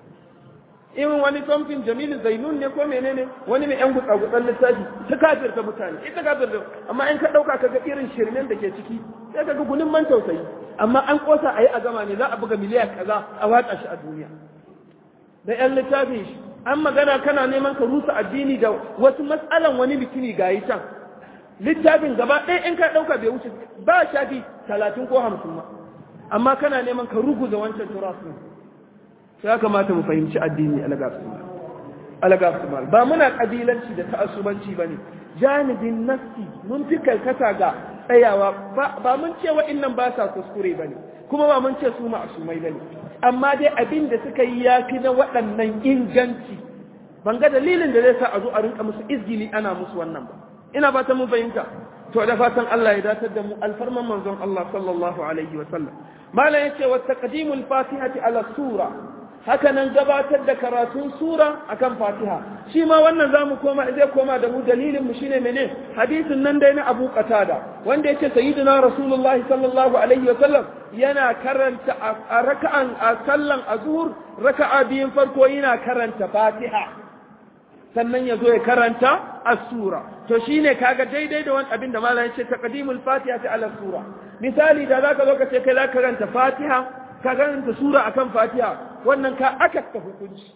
irin wani something jamilu zainun ne ko menene wani mai yan gutsa gutsan littafi ta kafirta mutane ita kafirta amma in ka dauka kaga irin shirmen da ke ciki sai kaga gunin man tausayi amma an kosa ayi a gama ne za a buga miliyan kaza a watsa shi a duniya da yan littafi an magana kana neman ka rusa addini da wasu matsalan wani bikini gayi can littafin gaba ɗaya in ka ɗauka bai wuce ba shafi talatin ko hamsin ma amma kana neman ka ruguza wancan turasun ya kamata mu fahimci addini alagasumal ba muna kabilanci da ta'assubanci bane janibin nafsi mun fi karkata ga tsayawa ba mun ce wa'annan ba sa kuskure bane kuma ba mun ce su ma'asumai bane amma dai abin da suka yi yafi na waɗannan inganci ban ga dalilin da zai sa a zo a rinka musu izgili ana musu wannan ba ina fatan mun fahimta to da fatan Allah ya datar da mu alfarman manzon Allah sallallahu alaihi wa sallam malam yace wa taqdimul fatihati ala sura haka nan gabatar da karatun sura akan fatiha shi ma wannan zamu koma zai koma da mu dalilin mu shine mene hadisin nan dai na Abu Qatada wanda yace sayyidina Rasulullah sallallahu alaihi wa sallam yana karanta a raka'an a sallan azhur raka'a biyun farko yana karanta fatiha sannan ya zo ya karanta as-sura to shine kaga daidai da wani abin da malam yace taqdimul fatiha ala sura misali da zaka zo ka ce kai zaka karanta fatiha ka karanta sura akan fatiha wannan ka akasta hukunci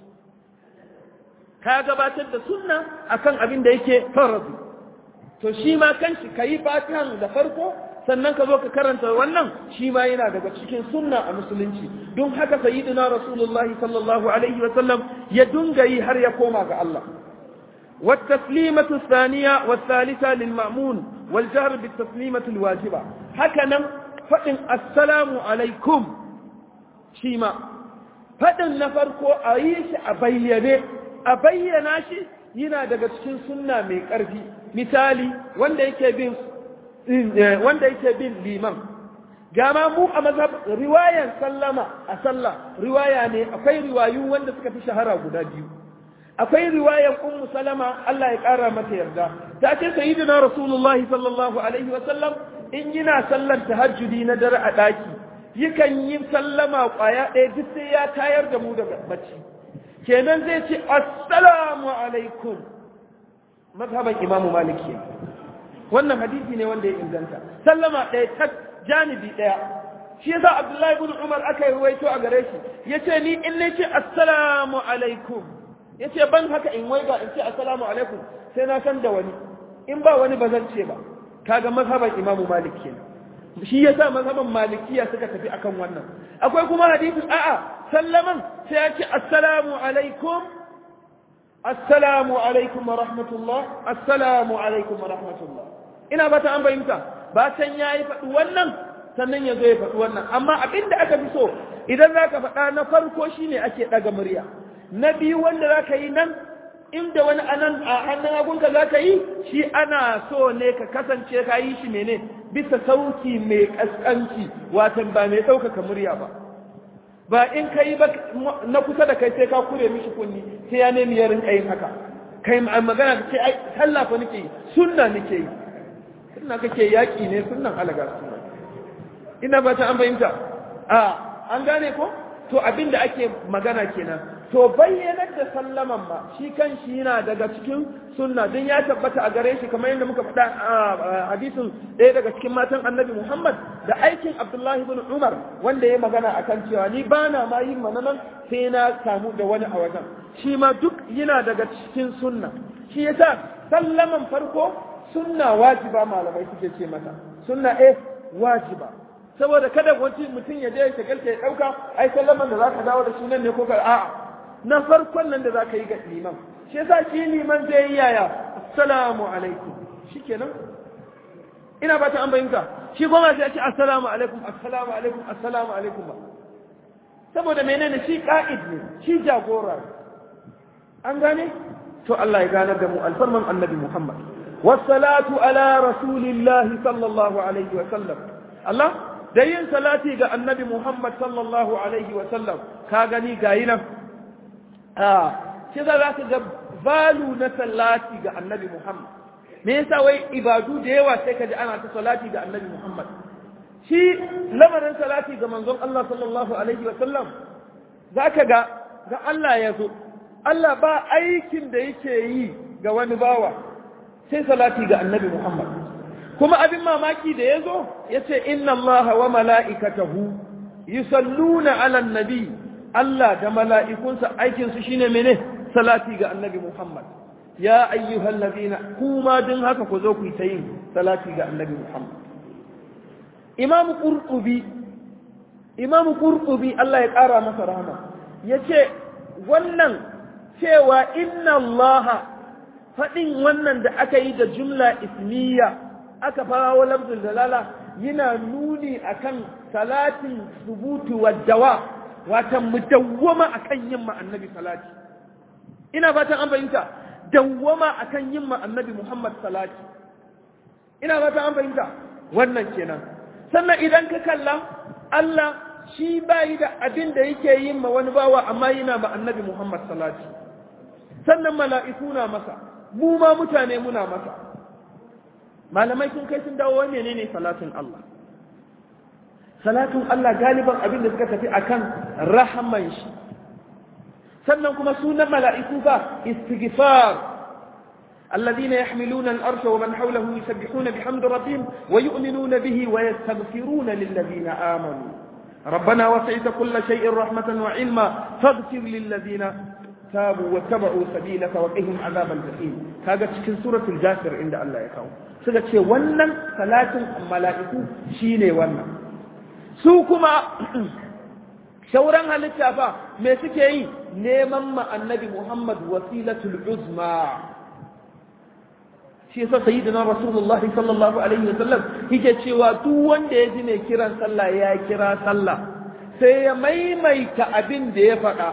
ka gabatar da sunna akan abin da yake faradu to shi ma kanshi kayi fatihan da farko sannan ka zo ka karanta wannan shi ma yana daga cikin sunna a musulunci don haka sayyidina rasulullahi sallallahu alaihi wa sallam ya dunga yi har ya koma ga Allah والتسليمة الثانية والثالثة للمأمون والجهر بالتسليمة الواجبة هكذا فإن السلام عليكم شيما فإن نفركو أيش أبينه أبينا شي yana daga cikin sunna mai ƙarfi misali wanda yake bin wanda yake bin liman gama mu a mazhab riwayan sallama a sallah riwaya ne akwai riwayu wanda suka fi shahara guda biyu akwai riwayan ummu salama Allah ya kara mata yarda ta ce sayyidina rasulullahi sallallahu alaihi wa sallam in yana sallar tahajjudi na dare a daki yakan yi sallama kwaya ɗaya duk sai ya tayar da mu daga bacci kenan zai ce assalamu alaikum mazhaban imamu maliki wannan hadisi ne wanda ya inganta sallama ɗaya ta janibi ɗaya shi yasa abdullahi ibn umar aka yi ruwaito a gare shi yace ni in ne ce assalamu alaikum yace ban haka in waiga in ce assalamu alaikum sai na san da wani in ba wani ba zan ce ba kaga mazhaban imamu malik kenan shi yasa mazhaban malikiya suka tafi akan wannan akwai kuma hadisi a'a sallaman sai ya ce assalamu alaikum assalamu alaikum wa rahmatullah assalamu alaikum wa rahmatullah ina ba ta an fahimta ba can yayi faɗi wannan sannan ya zo ya faɗi wannan amma abin da aka fi so idan za ka faɗa na farko shine ake ɗaga murya na biyu wanda za ka yi nan inda wani anan a hannun hagunka za ka yi shi ana so ne ka kasance ka yi shi mene bisa sauki mai ƙasƙanci watan ba mai ɗaukaka murya ba ba in ka yi ba na kusa da kai sai ka kure mishi kunni sai ya nemi ya rinka yin haka kai magana ka ce ai sallah fa nake yi sunna nake yi sunna kake yaƙi ne sunnan alaga sunna ina ba ta an fahimta a an gane ko to abin da ake magana kenan to bayyanar da sallaman ma shi kan shi yana daga cikin sunna don ya tabbata a gare shi kamar yadda muka faɗa a hadisin ɗaya daga cikin matan annabi muhammad da aikin abdullahi ibn umar wanda ya magana akan cewa ni ba na ma yin mananan sai na samu da wani a wajen shi ma duk yana daga cikin sunna shi yasa sallaman farko sunna wajiba malamai suke ce mata sunna eh wajiba saboda kada wani mutum ya je ya shagalta ya dauka ai sallaman da zaka dawo da shi nan ne ko ka a'a na farkon nan da zaka yi ga liman shi yasa shi liman zai yi yaya assalamu alaikum shikenan ina ba ta an bayyana shi goma sai ya ce assalamu alaikum assalamu alaikum assalamu alaikum ba saboda menene shi ka'id ne shi jagora an gane to Allah ya ganar da mu alfarman annabi Muhammad wassalatu ala rasulillahi sallallahu alaihi wa sallam Allah da yin salati ga annabi Muhammad sallallahu alaihi wa sallam ka gani gayi nan a shi za ka ga balu na salati ga annabi Muhammad me yasa wai ibadu da yawa sai ka ji ana ta salati ga annabi Muhammad shi lamarin salati ga manzon Allah sallallahu alaihi wa sallam zaka ga ga Allah ya zo Allah ba aikin da yake yi ga wani bawa sai salati ga annabi Muhammad kuma abin mamaki da ya zo ya ce inna Allah wa mala'ikatahu yusalluna ala nabi Allah da mala'ikunsa aikinsu shine mene salati ga annabi Muhammad ya ayyuhal ladina kuma din haka ku zo ku yi ta yin salati ga annabi Muhammad Imam Qurtubi Imam Qurtubi Allah ya ƙara masa rahama yace wannan cewa inna Allah faɗin wannan da aka yi da jumla ismiya aka fara wa lafzul dalala yana nuni akan salatin subutu wa dawa watan mu dawwama akan yin ma annabi salati ina fatan an fahimta dawwama akan yin ma annabi Muhammad salati ina fatan an fahimta wannan kenan sannan idan ka kalla Allah shi bayi da abin da yake yin ma wani bawa amma yana ma annabi Muhammad salati sannan mala'iku na masa mu ma mutane muna masa malamai sun kai sun dawo wani ne salatin Allah salatin Allah galiban abin da suka tafi akan rahaman shi sannan kuma sunan mala'iku ba istighfar الذين يحملون الأرش ومن حوله يسبحون بحمد ربهم ويؤمنون به ويستغفرون للذين آمنوا ربنا وسعت كل شيء رحمة وعلما فاغفر للذين تابوا واتبعوا سبيلك وقهم عذاب الجحيم kaga cikin suratul jasir inda Allah ya kawo suka ce wannan salatin mala'iku shine wannan su kuma shauran halitta fa me suke yi neman ma annabi Muhammad wasilatul uzma shi yasa sayyidina rasulullah sallallahu alaihi wasallam yake cewa duk wanda ya ji ne kiran sallah ya kira sallah sai ya maimaita abin da ya faɗa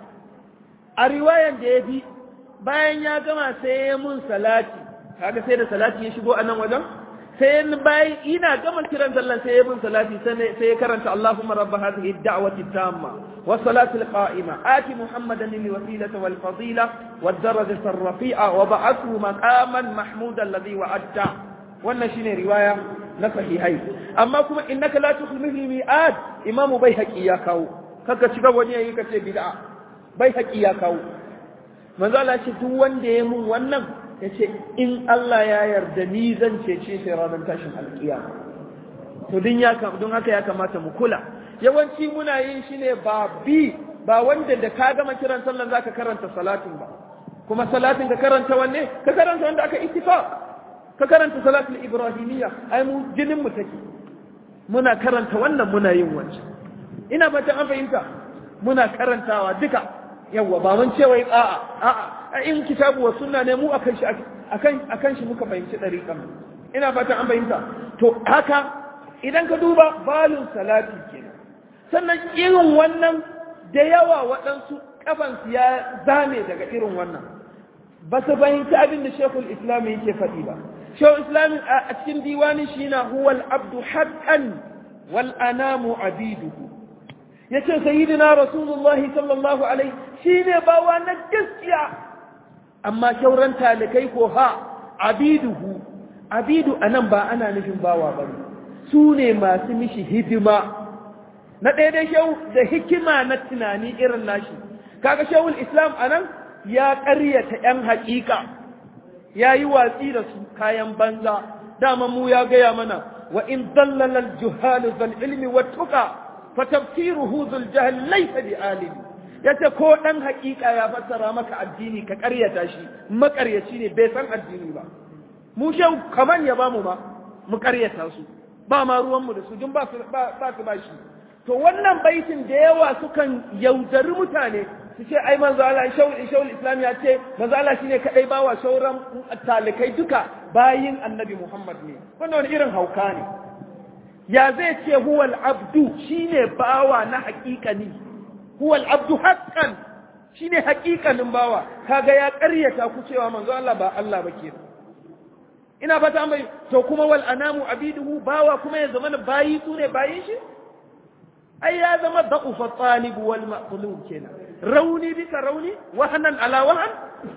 a riwayan da ya bi bayan ya gama sai ya mun salati kaga sai da salati ya shigo a nan wajen sai bayan ina gama kiran sallan sai ya bin salati sai ya karanta Allahumma rabb hadhihi ad-da'wati tamma wa salati al-qa'ima ati muhammadan lil wasilata wal fadila wad darajata ar-rafi'a wa ba'athu maqaman mahmudan alladhi wa'adta wannan shine riwaya na sahihai amma kuma innaka la tukhlifu mi'ad imamu baihaqi ya kawo kaka shiga wani yayi kace bid'a baihaqi ya kawo manzo Allah ce duk wanda ya mun wannan yace in Allah ya yarda ni zan cece shi ranar tashin alkiyama to din ya don haka ya kamata mu kula yawanci muna yin shi ne ba bi ba wanda da ka gama kiran sallan zaka karanta salatin ba kuma salatin ka karanta wanne ka karanta wanda aka ittifaq ka karanta salatul ibrahimiyya ai mu jinin mu take muna karanta wannan muna yin wancan ina fatan an fahimta muna karantawa duka yawa ba mun ce wai a'a a'a in kitabu wa sunna ne mu akan shi akan akan shi muka fahimci dariqan ina fatan an fahimta to haka idan ka duba balun salati kenan sannan irin wannan da yawa waɗansu kafansu ya zame daga irin wannan ba su fahimci abin da shekul islam yake faɗi ba shekul islam a cikin diwani shi na huwal abdu haqqan wal anamu abiduhu yace sayyidina rasulullahi sallallahu alaihi shine bawa na gaskiya amma shauran talikai ko ha abiduhu abidu anan ba ana nufin bawa bane su ne masu mishi hidima na ɗaya dai shau da hikima na tunani irin nashi kaga shawul islam anan ya ƙaryata ‘yan haƙiƙa ya yi watsi da su kayan banza dama mu ya gaya mana wa in dallalar juhalu zal ilmi wa tuka fa tafsiruhu zul jahal laysa bi alim yace ko dan haƙiƙa ya fassara maka addini ka ƙaryata shi maƙaryaci ne bai san addini ba mu shau kaman ya bamu ma mu ƙaryata su ba ma ruwan mu da su dun ba su ba su ba shi to wannan baitin da yawa sukan yaudari mutane su ce ai manzo Allah shawul islam ya ce manzo Allah shine kadai bawa shauran talikai duka bayin annabi Muhammad ne wannan wani irin hauka ne ya zai ce huwal abdu shine bawa na haƙiƙani huwal abdu haqqan shine haƙiƙanin bawa kaga ya ƙaryata ku cewa manzo Allah ba Allah ba kenan ina fata mai to kuma wal anamu abiduhu bawa kuma ya zama bayi su ne bayin shi ai ya zama da'ufa talib wal maqlub kenan rauni bisa rauni wahanan ala wahan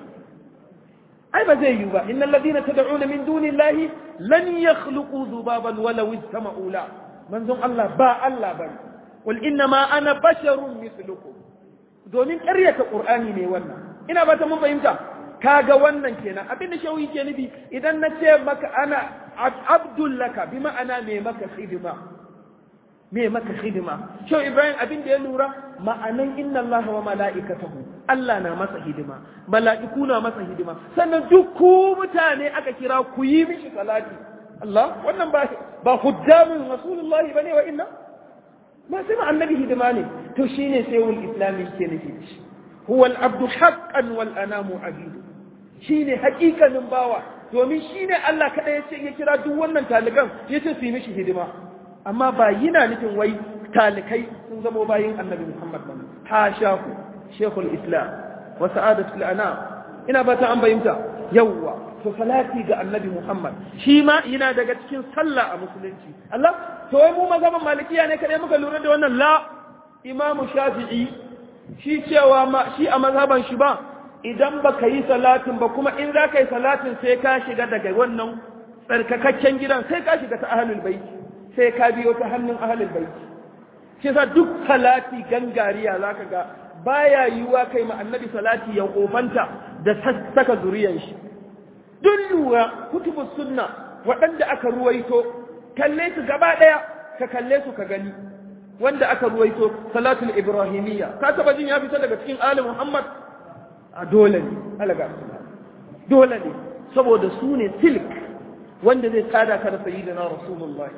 ai ba zai yi ba innal ladina tad'una min dunillahi lan yakhluqu dhubaban walau istama'u la manzon Allah ba Allah bane qul inna ma ana basharun mithlukum domin ƙaryata qur'ani ne wannan ina ba ta mun fahimta kaga wannan kenan abin da shawi ke nufi idan na ce maka ana abdullaka bi ma'ana me maka hidima me maka hidima shau ibrahim abin da ya lura ma'anan inna allaha wa mala'ikatahu Allah na masa hidima mala'iku na masa hidima sannan duk ku mutane aka kira ku yi mishi salati Allah wannan ba ba hujjamin rasulullahi bane wa inna ba sai ma annabi hidima ne to shine sai wal islami ke nufi huwa al-abdu haqqan wal anamu abidu shine haƙiƙanin bawa domin shine Allah kada ya ce ya kira duk wannan talikan yace su yi mishi hidima amma ba yana nufin wai talikai sun zamo bayin annabi Muhammad ba hasha ku shekul islam wa sa'adatul anam ina ba ta an bayyanta yawwa to salati ga annabi Muhammad shi ma yana daga cikin sallah a musulunci Allah to wai mu mazhaban malikiya ne kadai muka lura da wannan la imam shafi'i shi cewa ma shi a mazhaban shi ba idan baka yi salatin ba kuma in za ka yi salatin sai ka shiga daga wannan tsarkakakken gidan sai ka shiga ta ahlul baiti sai ka biyo ta hannun ahalin baiti shi yasa duk salati gangariya zaka ga baya yiwuwa kai ma annabi salati ya kofanta da saka zuriyan shi duk lura kutubus sunna waɗanda aka ruwaito kalle su gaba ɗaya ka kalle su ka gani wanda aka ruwaito salatul ibrahimiyya ka taba jin ya fita daga cikin ali muhammad a dole ne alaga dole ne saboda su ne silk wanda zai tsada ka da sayyidina rasulullahi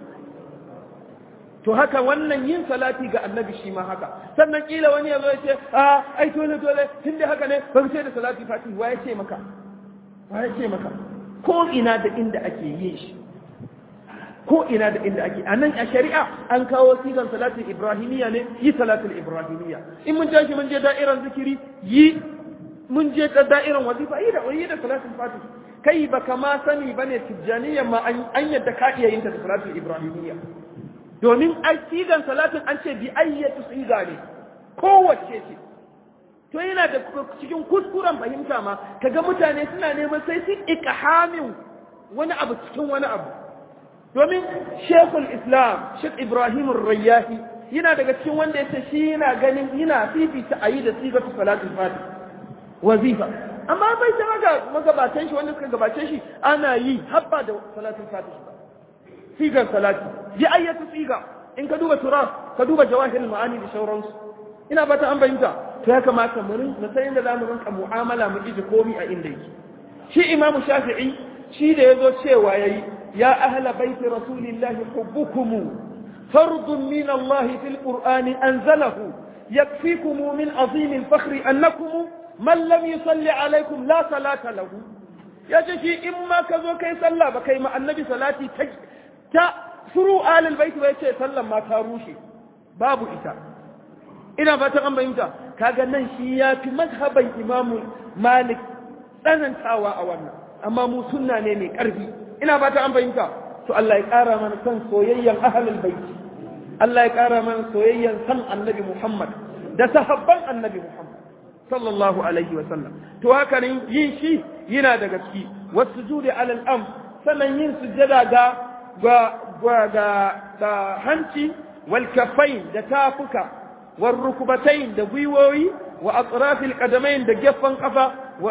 to haka wannan yin salati ga annabi shi ma haka sannan kila wani ya zo ya ce a ai dole dole tun da haka ne ban sai da salati fati wa ya ce maka wa ya ce maka ko ina da inda ake yin shi ko ina da inda ake a nan a shari'a an kawo sigan salatin ibrahimiyya ne yi salatin ibrahimiyya in mun tashi mun je da'irar zikiri yi mun je ta da'iran wazifa yi da yi da salatul fatih kai ba kama sani bane tijjaniyya ma an yadda ka iya yin ta da salatul ibrahimiyya domin ai sigan salatin an ce bi ayyatu siga ne kowace ce to yana da cikin kuskuren fahimta ma kaga mutane suna neman sai sun ikhamin wani abu cikin wani abu domin shekul islam shek ibrahim rayyahi yana daga cikin wanda ya ce shi yana ganin yana fifita a yi da sigatu salatul fatih wazifa amma bai ta maga magabatan shi wanda suka gabace shi ana yi habba da salatul fatih sigar salati bi ayyatu siga in ka duba turaf ka duba jawahirul ma'ani da sauransu ina ba ta an bayyanta to ya kamata mu rin na san inda zamu rinka mu'amala mu iji komi a inda yake shi imamu shafi'i shi da yazo cewa yayi ya ahla baiti rasulillahi hubbukum fardun min Allah fil qur'ani anzalahu yakfikum min azim al-fakhr annakum man lam yusalli alaykum la salata lahu yace shi in ma ka zo kai sallah ba kai ma annabi salati ta ta furu alal baiti ba yace sallan ma ta rushe babu ita ina fatan an bayyanta kaga nan shi ya fi mazhaban imamu malik tsanantawa a wannan amma mu sunna ne mai karfi ina fatan an bayyanta to Allah ya kara mana san soyayyan ahlul baiti Allah ya kara mana soyayyan san annabi Muhammad da sahabban annabi Muhammad sallallahu alaihi wa sallam to haka ne yin shi yana daga ciki wasujudi alal am sannan yin sujjada ga ga ga hanci wal kaffain da tafuka والركبتين da gwiwoyi wa atrafil qadamain da gefen kafa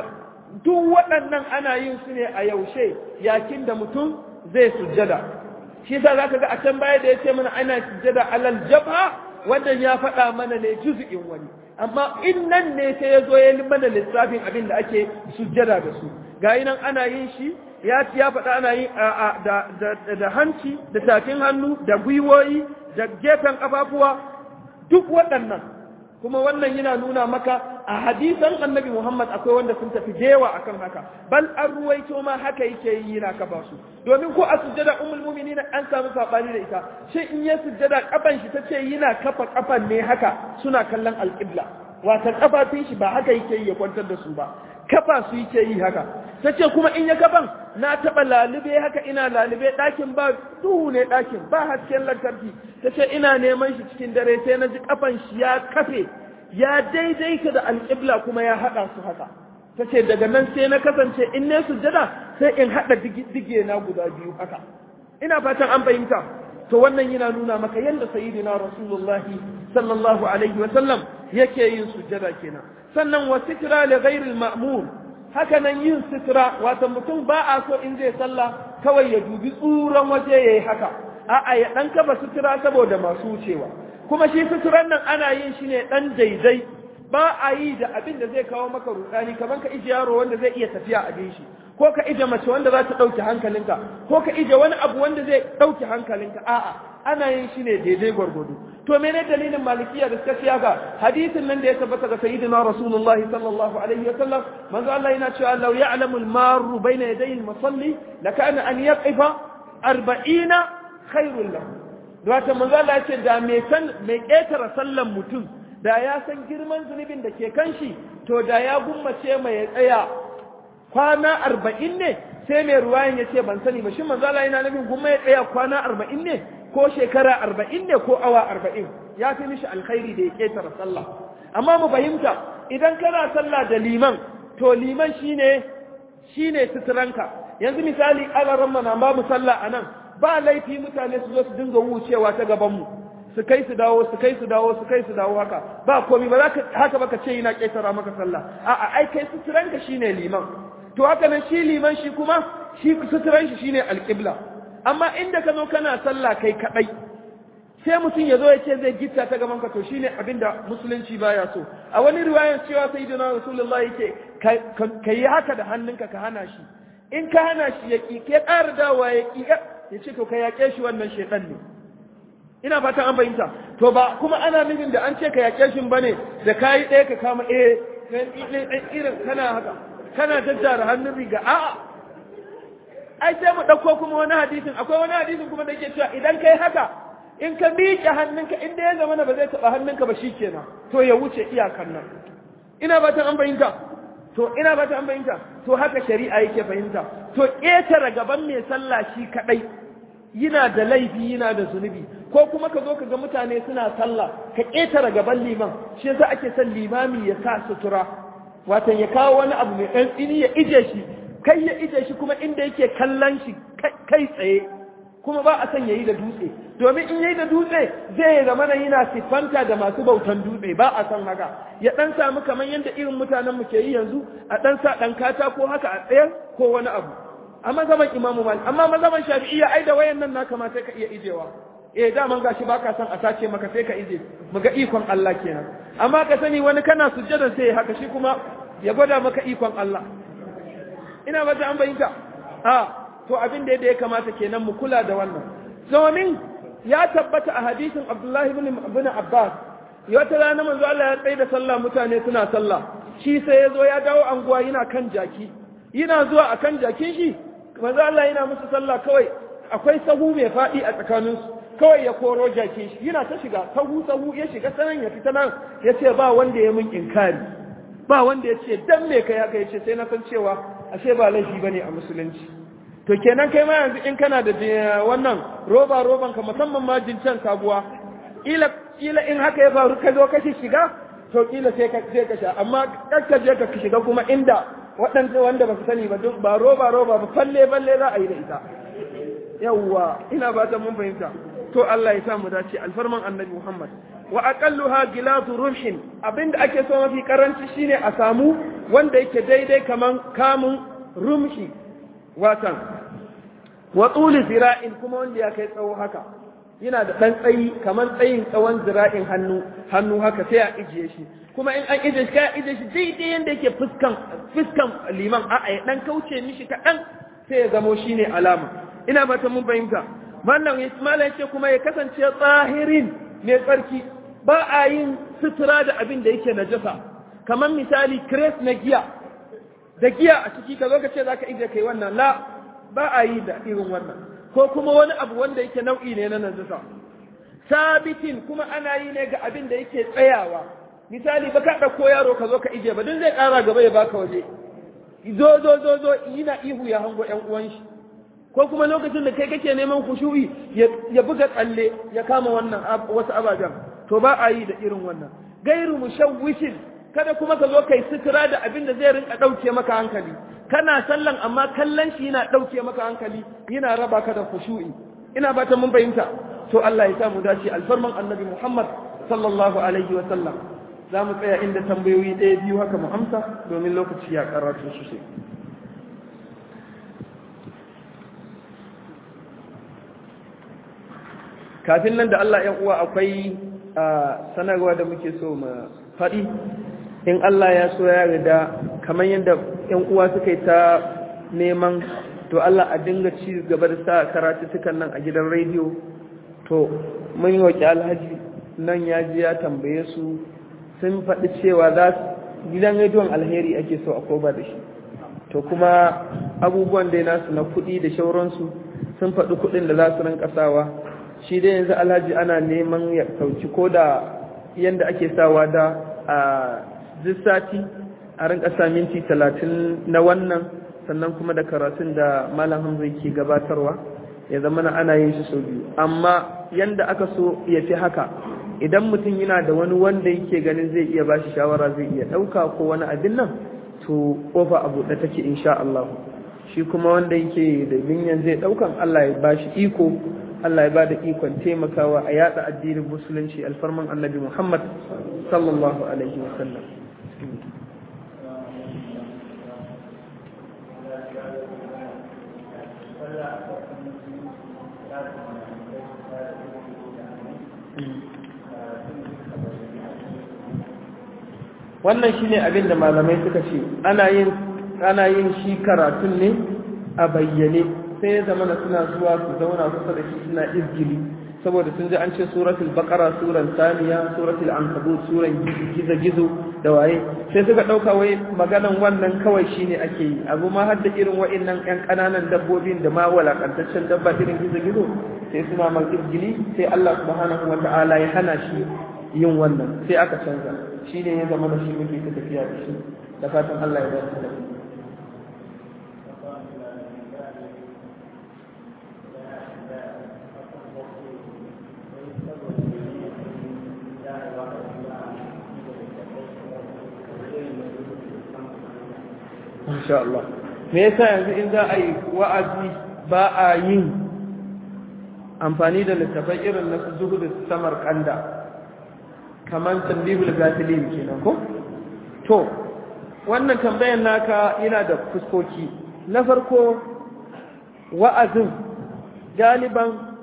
duk waɗannan ana yin su ne a yaushe yakin da mutum zai sujjada shi yasa zaka ga a can baya da yace mana ana sujjada alal jabha wannan ya faɗa mana ne juz'in wani amma in nan ne sai ya zo ya yi mana lissafin abin da ake sujjada da su ga nan ana yin shi ya ya faɗa ana yin da da hanci da tafin hannu da gwiwoyi da gefen kafafuwa duk waɗannan kuma wannan yana nuna maka a hadisan annabi Muhammad akwai wanda sun tafi jewa akan haka bal an ruwaito ma haka yake yi yana kafa su domin ko a sujjada ummul mu'minin an samu sabani da ita shi in ya sujjada kafan shi tace yana kafa kafan ne haka suna kallon alqibla wata kafafin shi ba haka yake yi ya kwantar da su ba kafa su yake yi haka tace kuma in ya kafan na taba lalube haka ina lalube ɗakin ba duhu ne ɗakin ba hasken lantarki tace ina neman shi cikin dare sai na ji kafan shi ya kafe ya daidaita da alƙibla kuma ya haɗa su haka ta ce daga nan sai na kasance in ne sujjada sai in haɗa dige na guda biyu haka ina fatan an fahimta to wannan yana nuna maka yadda sayyidina rasulullahi sallallahu alaihi wa sallam yake yin sujjada kenan sannan wa sitra li ghairi al haka nan yin sitra wato mutum ba a so in zai sallah kawai ya dubi tsuran waje yayi haka a'a ya dan kaba sitra saboda masu wucewa kuma shi suturan nan ana yin shi ne ɗan daidai ba a yi da abin da zai kawo maka rudani kamar ka ije yaro wanda zai iya tafiya a bin shi ko ka ije mace wanda za ta ɗauke hankalinka ko ka ije wani abu wanda zai ɗauke hankalinka a'a ana yin shi ne daidai gwargwado to mene dalilin malikiya da suka siya ga hadisin nan da ya tabbata ga sayyidina rasulullah sallallahu alaihi wa sallam manzo Allah yana cewa law ya'lamu al-marru bayna yaday al-musalli lakana an yaqifa 40 khairul lahu Wata manzo Allah ce da mai san mai ƙetare sallan mutum da ya san girman zunubin da ke kan shi to da ya gummace mai tsaya kwana arba'in ne sai mai ruwayan ya ce ban sani ba shi manzo Allah yana nufin gumma ya tsaya kwana arba'in ne ko shekara arba'in ne ko awa arba'in ya fi mishi alkhairi da ya ƙetare sallah amma mu fahimta idan kana sallah da liman to liman shine shine suturanka yanzu misali alaran mana ba mu sallah a nan ba laifi mutane su zo su dinga wucewa ta gabanmu su kai su dawo su kai su dawo su kai su dawo haka ba komai ba za ka haka baka ce yana ƙetara maka sallah a'a ai kai suturanka shine liman to haka nan shi liman shi kuma shi suturan shi shine alƙibla amma inda ka zo kana sallah kai kadai sai mutum ya zo ya ce zai gitta ta gaban ka to shine abinda musulunci baya so a wani riwayan cewa sayyidina rasulullahi yake ka yi haka da hannunka ka hana shi in ka hana shi ya ƙi ke ƙara dawa ya ƙi ya ce to ka yaƙe shi wannan shaitan ne ina fatan an bayyanta to ba kuma ana nufin da an ce ka yaƙe shi bane da kayi ɗaya ka kama eh irin kana haka kana jajjara hannun riga a'a ai sai mu ɗauko kuma wani hadisin akwai wani hadisin kuma da yake cewa idan kai haka in ka miƙe hannunka in da ya zama ba zai taɓa hannunka ba shikenan to ya wuce iyakan nan ina fatan an bayyanta to ina ba ta an fahimta to haka shari'a yake fahimta to ƙetare gaban mai sallah shi kaɗai yana da laifi yana da zunubi ko kuma ka zo ka ga mutane suna sallah ka ƙetare gaban liman shi yasa ake son limami ya sa sutura watan ya kawo wani abu mai ɗan tsini ya ije shi kai ya ije shi kuma inda yake kallon shi kai tsaye kuma ba a son yayi da dutse domin in yayi da dutse zai zama na yana siffanta da masu bautan dutse ba a son haka ya dan samu kamar yadda irin mutanen mu ke yi yanzu a dan sa dan kata ko haka a tsayar ko wani abu a mazaban imamu malik amma mazaban shafi'iyya ai da wayan nan na kamata ka iya ijewa eh daman gashi baka son a sace maka sai ka ije mu ga ikon Allah kenan amma ka sani wani kana sujjada sai haka shi kuma ya gwada maka ikon Allah ina ba ta an bayyana a to abin da ya kamata kenan mu kula da wannan domin ya tabbata a hadisin Abdullahi ibn Abbas wata rana manzo Allah ya tsaye da sallah mutane suna sallah shi sai ya zo ya dawo anguwa yana kan jaki yana zuwa akan jakin shi manzo Allah yana musu sallah kawai akwai sahu mai faɗi a tsakaninsu kawai ya koro jakin shi yana ta shiga sahu sahu ya shiga sanan ya fita nan ya ce ba wanda ya min inkari ba wanda ya ce dan me kai haka ya ce sai na san cewa ashe ba laifi bane a musulunci to kenan kai ma yanzu in kana da wannan roba roban ka musamman ma jincan sabuwa ila ila in haka ya faru ka zo ka shiga to kila sai ka sai ka sha amma kakka je ka shiga kuma inda waɗanda wanda ba su sani ba duk ba roba roba ba falle falle za a yi da ita yawwa ina ba ta mun fahimta to Allah ya sa mu dace alfarman annabi Muhammad wa aqalluha gilatu ruhin abinda ake so mafi karanci shine a samu wanda yake daidai kaman kamun rumshi watan wa tuli zira'in kuma wanda ya kai tsawo haka yana da dan tsayi kaman tsayin tsawon zira'in hannu hannu haka sai a ijiye shi kuma in an ijiye shi kai ijiye shi daidai yanda yake fuskan fuskan liman a'a ya dan kauce mishi kaɗan sai ya zamo shine alama ina ba ta mun fahimta wannan Ismaila ce kuma ya kasance tsahirin mai tsarki ba a yin sutura da abin da yake najasa kamar misali kres na giya da giya a ciki ka zo ka ce za ka ije kai wannan la ba a yi da irin wannan ko kuma wani abu wanda yake nau'i ne na najasa sabitin kuma ana yi ne ga abin da yake tsayawa misali ba ka ɗauko yaro ka zo ka ije ba don zai ƙara gaba ya baka waje zo zo zo zo yana ihu ya hango ƴan uwan shi ko kuma lokacin da kai kake neman kushu'i ya buga tsalle ya kama wannan wasu ababen to ba a yi da irin wannan gairu mushawwishin kada kuma ka zo kai sutura da abin da zai rinka dauke maka hankali kana sallan amma kallon shi yana dauke maka hankali yana raba ka da kushu'i ina ba ta mun fahimta to Allah ya sa mu dace alfarman annabi Muhammad sallallahu alaihi wa sallam za mu tsaya inda tambayoyi ɗaya biyu haka mu amsa domin lokaci ya karatu sosai kafin nan da Allah ‘yan uwa akwai sanarwa da muke so mu faɗi in Allah ya so ya rida kamar yadda ‘yan uwa suka yi ta neman to Allah a dinga ci gaba da sa karatu sukan nan a gidan rediyo to mun yi waƙi alhaji nan ya ji ya tambaye su sun faɗi cewa za gidan rediyon alheri ake so a koba da shi to kuma abubuwan dai nasu na kuɗi da shauransu sun faɗi kuɗin da za su rinka sawa shi dai yanzu alhaji ana neman ya sauki ko da yadda ake sawa da a sati a rinka sa minti talatin na wannan sannan kuma da karatun da malam hamza ke gabatarwa ya zama na ana yin shi sau biyu amma yadda aka so ya fi haka idan mutum yana da wani wanda yake ganin zai iya bashi shawara zai iya ɗauka ko wani abin nan to kofa a buɗe take insha Allah shi kuma wanda yake da binyan zai ɗaukan Allah ya bashi iko Allah ya ba da ikon taimakawa a yada addinin musulunci alfarman annabi Muhammad sallallahu alaihi wasallam wannan shine abin da malamai suka ce ana yin ana yin shi karatun ne a bayyane sai ya zama na suna zuwa su zauna kusa da shi suna izgili saboda sun ji an ce suratul baqara suran saniya suratul ankabut suran gizo gizo da waye sai suka dauka wai maganan wannan kawai shine ake yi abu ma har da irin wa'annan yan kananan dabbobin da ma walakantaccen dabba irin gizo gizo sai suna mal izgili sai Allah subhanahu wata'ala ya hana shi yin wannan sai aka canza shine ya zama da shi muke ta tafiya da shi da fatan Allah ya dace da Masha Allah. Me yasa yanzu in za a yi wa'azi ba a yin amfani da littafai irin na zuhu da samar kanda kamar tambihul gafilin kenan ko? To, wannan tambayan naka yana da fuskoki. Na farko wa'azin galiban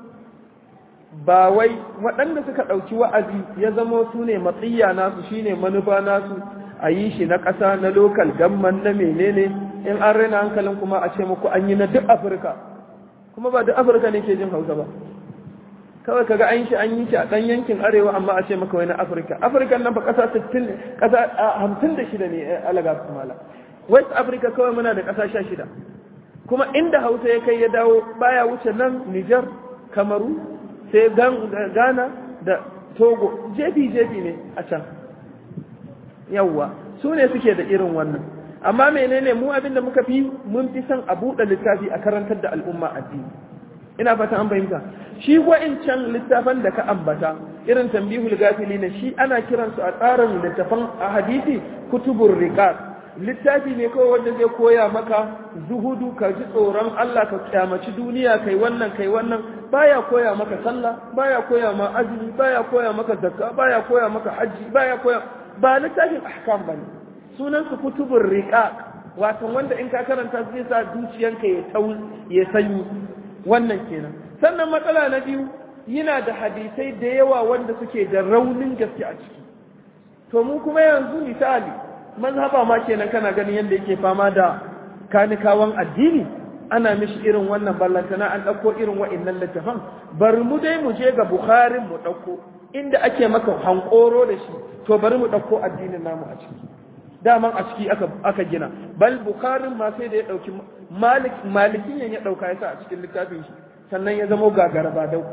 ba wai waɗanda suka ɗauki wa'azi ya zama su ne matsiya nasu shine manufa nasu a yi shi na ƙasa na lokal gamman na menene in an raina hankalin kuma a ce muku an yi na duk afirka kuma ba duk afirka ne ke jin hausa ba kawai kaga an shi an yi shi a ɗan yankin arewa amma a ce maka wai na afirka afirka nan fa ƙasa 60 ƙasa 56 ne alaga su mala west africa kawai muna da ƙasa 16 kuma inda hausa ya kai ya dawo baya wuce nan niger kamaru sai ghana da togo jefi jefi ne a can yawwa su ne suke da irin wannan amma menene mu abin da muka fi mun fi son a buɗe littafi a karantar da al'umma addini ina fata an fahimta shi wa'incan littafan da ka ambata irin tambihul gafili ne shi ana kiransu a tsarin littafan a hadisi kutubur riqaq littafi ne kawai wanda zai koya maka zuhudu ka ji tsoron Allah ka kyamaci duniya kai wannan kai wannan baya koya maka sallah baya koya ma azumi baya koya maka zakka baya koya maka haji baya koya ba littafin ahkam bane sunan su kutubur riqaq wato wanda in ka karanta zai sa zuciyanka ya tau ya sanyi wannan kenan sannan matsala na biyu yana da hadisai da yawa wanda suke da raunin gaske a ciki to mu kuma yanzu misali mazhaba ma kenan kana ganin yadda yake fama da kanikawan addini ana mishi irin wannan ballantana an ɗauko irin wa'innan littafan bari mu dai mu je ga bukharin mu ɗauko inda ake maka hankoro da shi to bari mu ɗauko addinin namu a ciki daman a ciki aka, aka gina bal bukharin ma sai da ya ɗauki malik malikiyan ya ɗauka ya sa a cikin littafin shi sannan ya zama gagara ba dau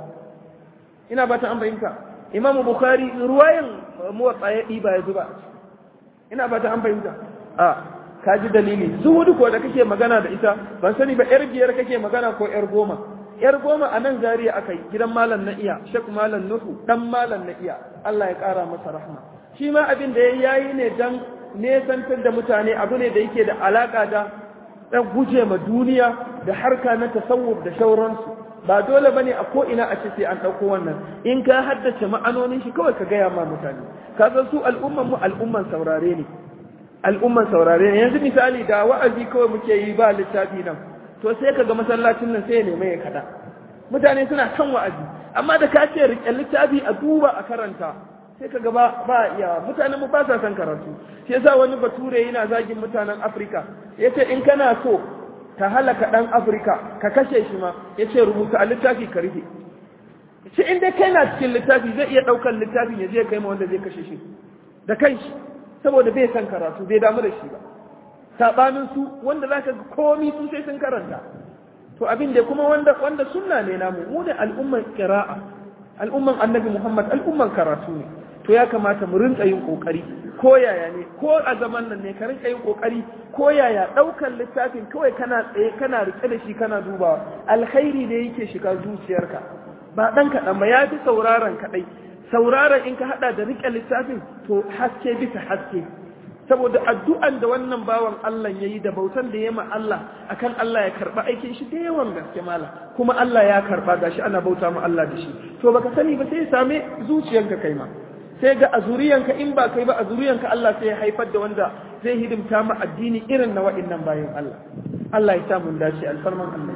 ina ba ta an fahimta imamu bukhari ruwayan muwatsa ya ɗiba ya zuba a ciki ina ba ta an fahimta a ka ji dalili zuhudu ko da kake magana da ita ban sani ba yar biyar kake magana ko yar goma yar goma a nan zariya aka yi gidan malam na iya shek malam nuhu dan malam na iya Allah ya kara masa rahma shi ma abin da ya yi ne dan nesantar da mutane abu ne da yake da alaka da dan guje ma duniya da harka na tasawuf da shauransu ba dole bane a ko ina a ce sai an dauko wannan in ka haddace ma'anonin shi kawai ka gaya ma mutane ka san su al'umman mu al'umman saurare ne al'umman saurare ne yanzu misali da wa'azi kawai muke yi ba littafi nan to sai ka ga masallacin nan sai ya nemi ya kada mutane suna kan wa'azi amma da ka ce rike littafi a duba a karanta sai ka ga ba ba iya mutanen mu ba sa son karatu shi yasa wani bature yana zagin mutanen Afirka yace in kana so ka halaka ɗan Afirka ka kashe shi ma ya ce rubuta a littafi ka rufe shi in dai kai na cikin littafi zai iya ɗaukar littafin ya je kai ma wanda zai kashe shi da kanshi saboda bai san karatu bai damu da shi ba saɓanin su wanda za ka ga komi su sai sun karanta to abin da kuma wanda wanda sunna ne namu mu ne al'umman qira'a al'umman annabi Muhammad al'umman karatu ne to ya kamata mu rinka yin kokari ko yaya ne ko a zaman nan ne ka rinka yin kokari ko yaya daukar littafin kawai kana tsaye kana rike da shi kana dubawa alkhairi ne yake shiga zuciyarka ba dan kaɗan ba ya fi sauraron kaɗai sauraron in ka haɗa da rike littafin to haske bisa haske saboda addu'an da wannan bawan Allah ya yi da bautan da ya ma Allah akan Allah ya karɓa aikin shi da yawan gaske mala kuma Allah ya karɓa gashi ana bauta ma Allah da shi to baka sani ba sai ya same zuciyanka kai ma sai ga a zuriyanka in ba kai ba a zuriyanka Allah sai ya haifar da wanda zai hidimta ma addini irin na wa'innan bayan Allah Allah ya sa mun dace alfarman Allah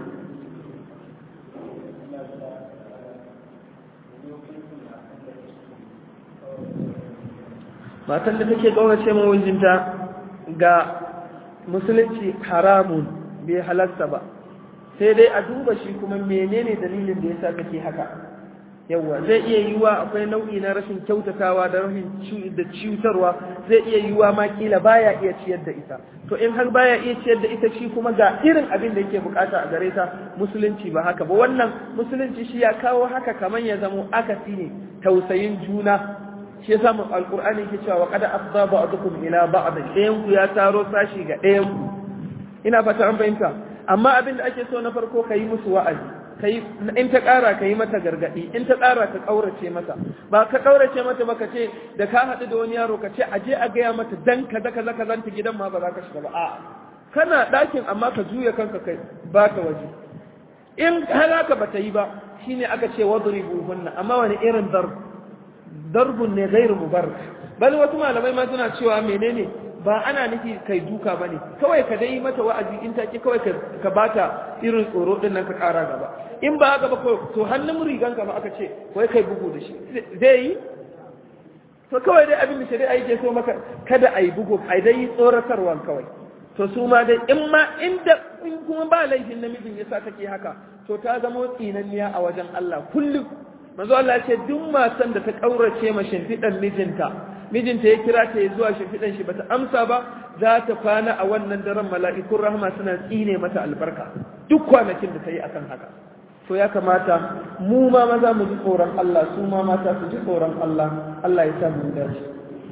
matan da take kaunace ma mijinta ga musulunci haramun bai halarta ba sai dai a duba shi kuma menene dalilin da yasa take haka yawa zai iya yiwuwa akwai nau'i na rashin kyautatawa da rashin da ciutarwa zai iya yiwuwa ma kila baya iya ciyar da ita to in har baya iya ciyar da ita shi kuma ga irin abin da yake bukata a gare ta musulunci ba haka ba wannan musulunci shi ya kawo haka kaman ya zamo akasi ne tausayin juna shi yasa mu alqur'ani yake cewa qad afda ba'dukum ila ba'd ɗayan ku ya taro sashi ga ɗayan ku ina fata an fahimta amma abin da ake so na farko kai musu wa'azi kai in ta ƙara ka yi mata gargaɗi in ta ƙara ka ƙaurace mata ba ka ƙaurace mata ba ka ce da ka haɗu da wani yaro ka ce a je a gaya mata dan kaza kaza kaza ta gidan ma ba za ka shiga ba a kana ɗakin amma ka juya kanka kai ba ka waje in har haka ba ta yi ba shine aka ce wadribu hunna amma wani irin darb darbun ne gairu mubarak bal wasu malamai ma suna cewa menene ba ana nufi kai duka bane kawai ka dai mata wa'azi in take kawai ka bata irin tsoro din nan ka kara gaba in ba haka ba to hannun rigan ka ma aka ce wai kai bugu da shi zai yi to kawai dai abin da shari'a yake so maka kada a yi bugu a dai tsoratarwa kawai to su ma dai in ma inda in kuma ba laifin namijin yasa take haka to ta zama tsinanniya a wajen Allah kullum manzo Allah ya ce duk matan da ta kaurace ma shimfidan mijinta mijinta ya kira ta zuwa shimfidan shi bata amsa ba za ta kwana a wannan daren mala'ikun rahama suna tsine mata albarka duk kwanakin da ta yi akan haka to ya kamata mu ma maza mu ji tsoron Allah su ma mata su ji tsoron Allah Allah ya sa mu dace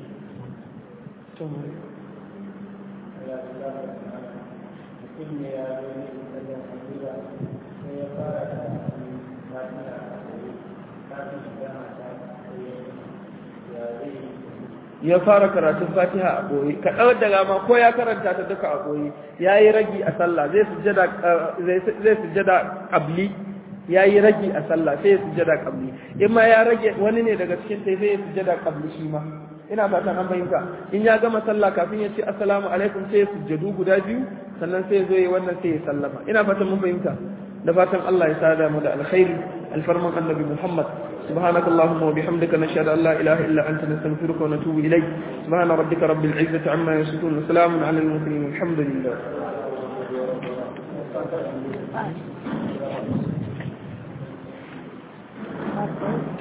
ya fara karatun fatiha a ɓoye ka ɗau daga ma ko ya karanta ta duka a ɓoye ya yi ragi a sallah zai sujjada ƙabli ya yi ragi a sallah sai ya sujjada ƙabli in ma ya rage wani ne daga cikin ta sai ya sujjada ƙabli shi ma ina fatan an fahimta in ya gama sallah kafin ya ce assalamu alaikum sai ya sujjadu guda biyu sannan sai ya zo ya wannan sai ya sallama ina fatan mun fahimta da fatan Allah ya sada mu da alkhairi alfarman annabi Muhammad سبحانك اللهم وبحمدك نشهد أن لا إله إلا أنت نستغفرك ونتوب إليك سبحان ربك رب العزة عما يصفون وسلام على المرسلين والحمد لله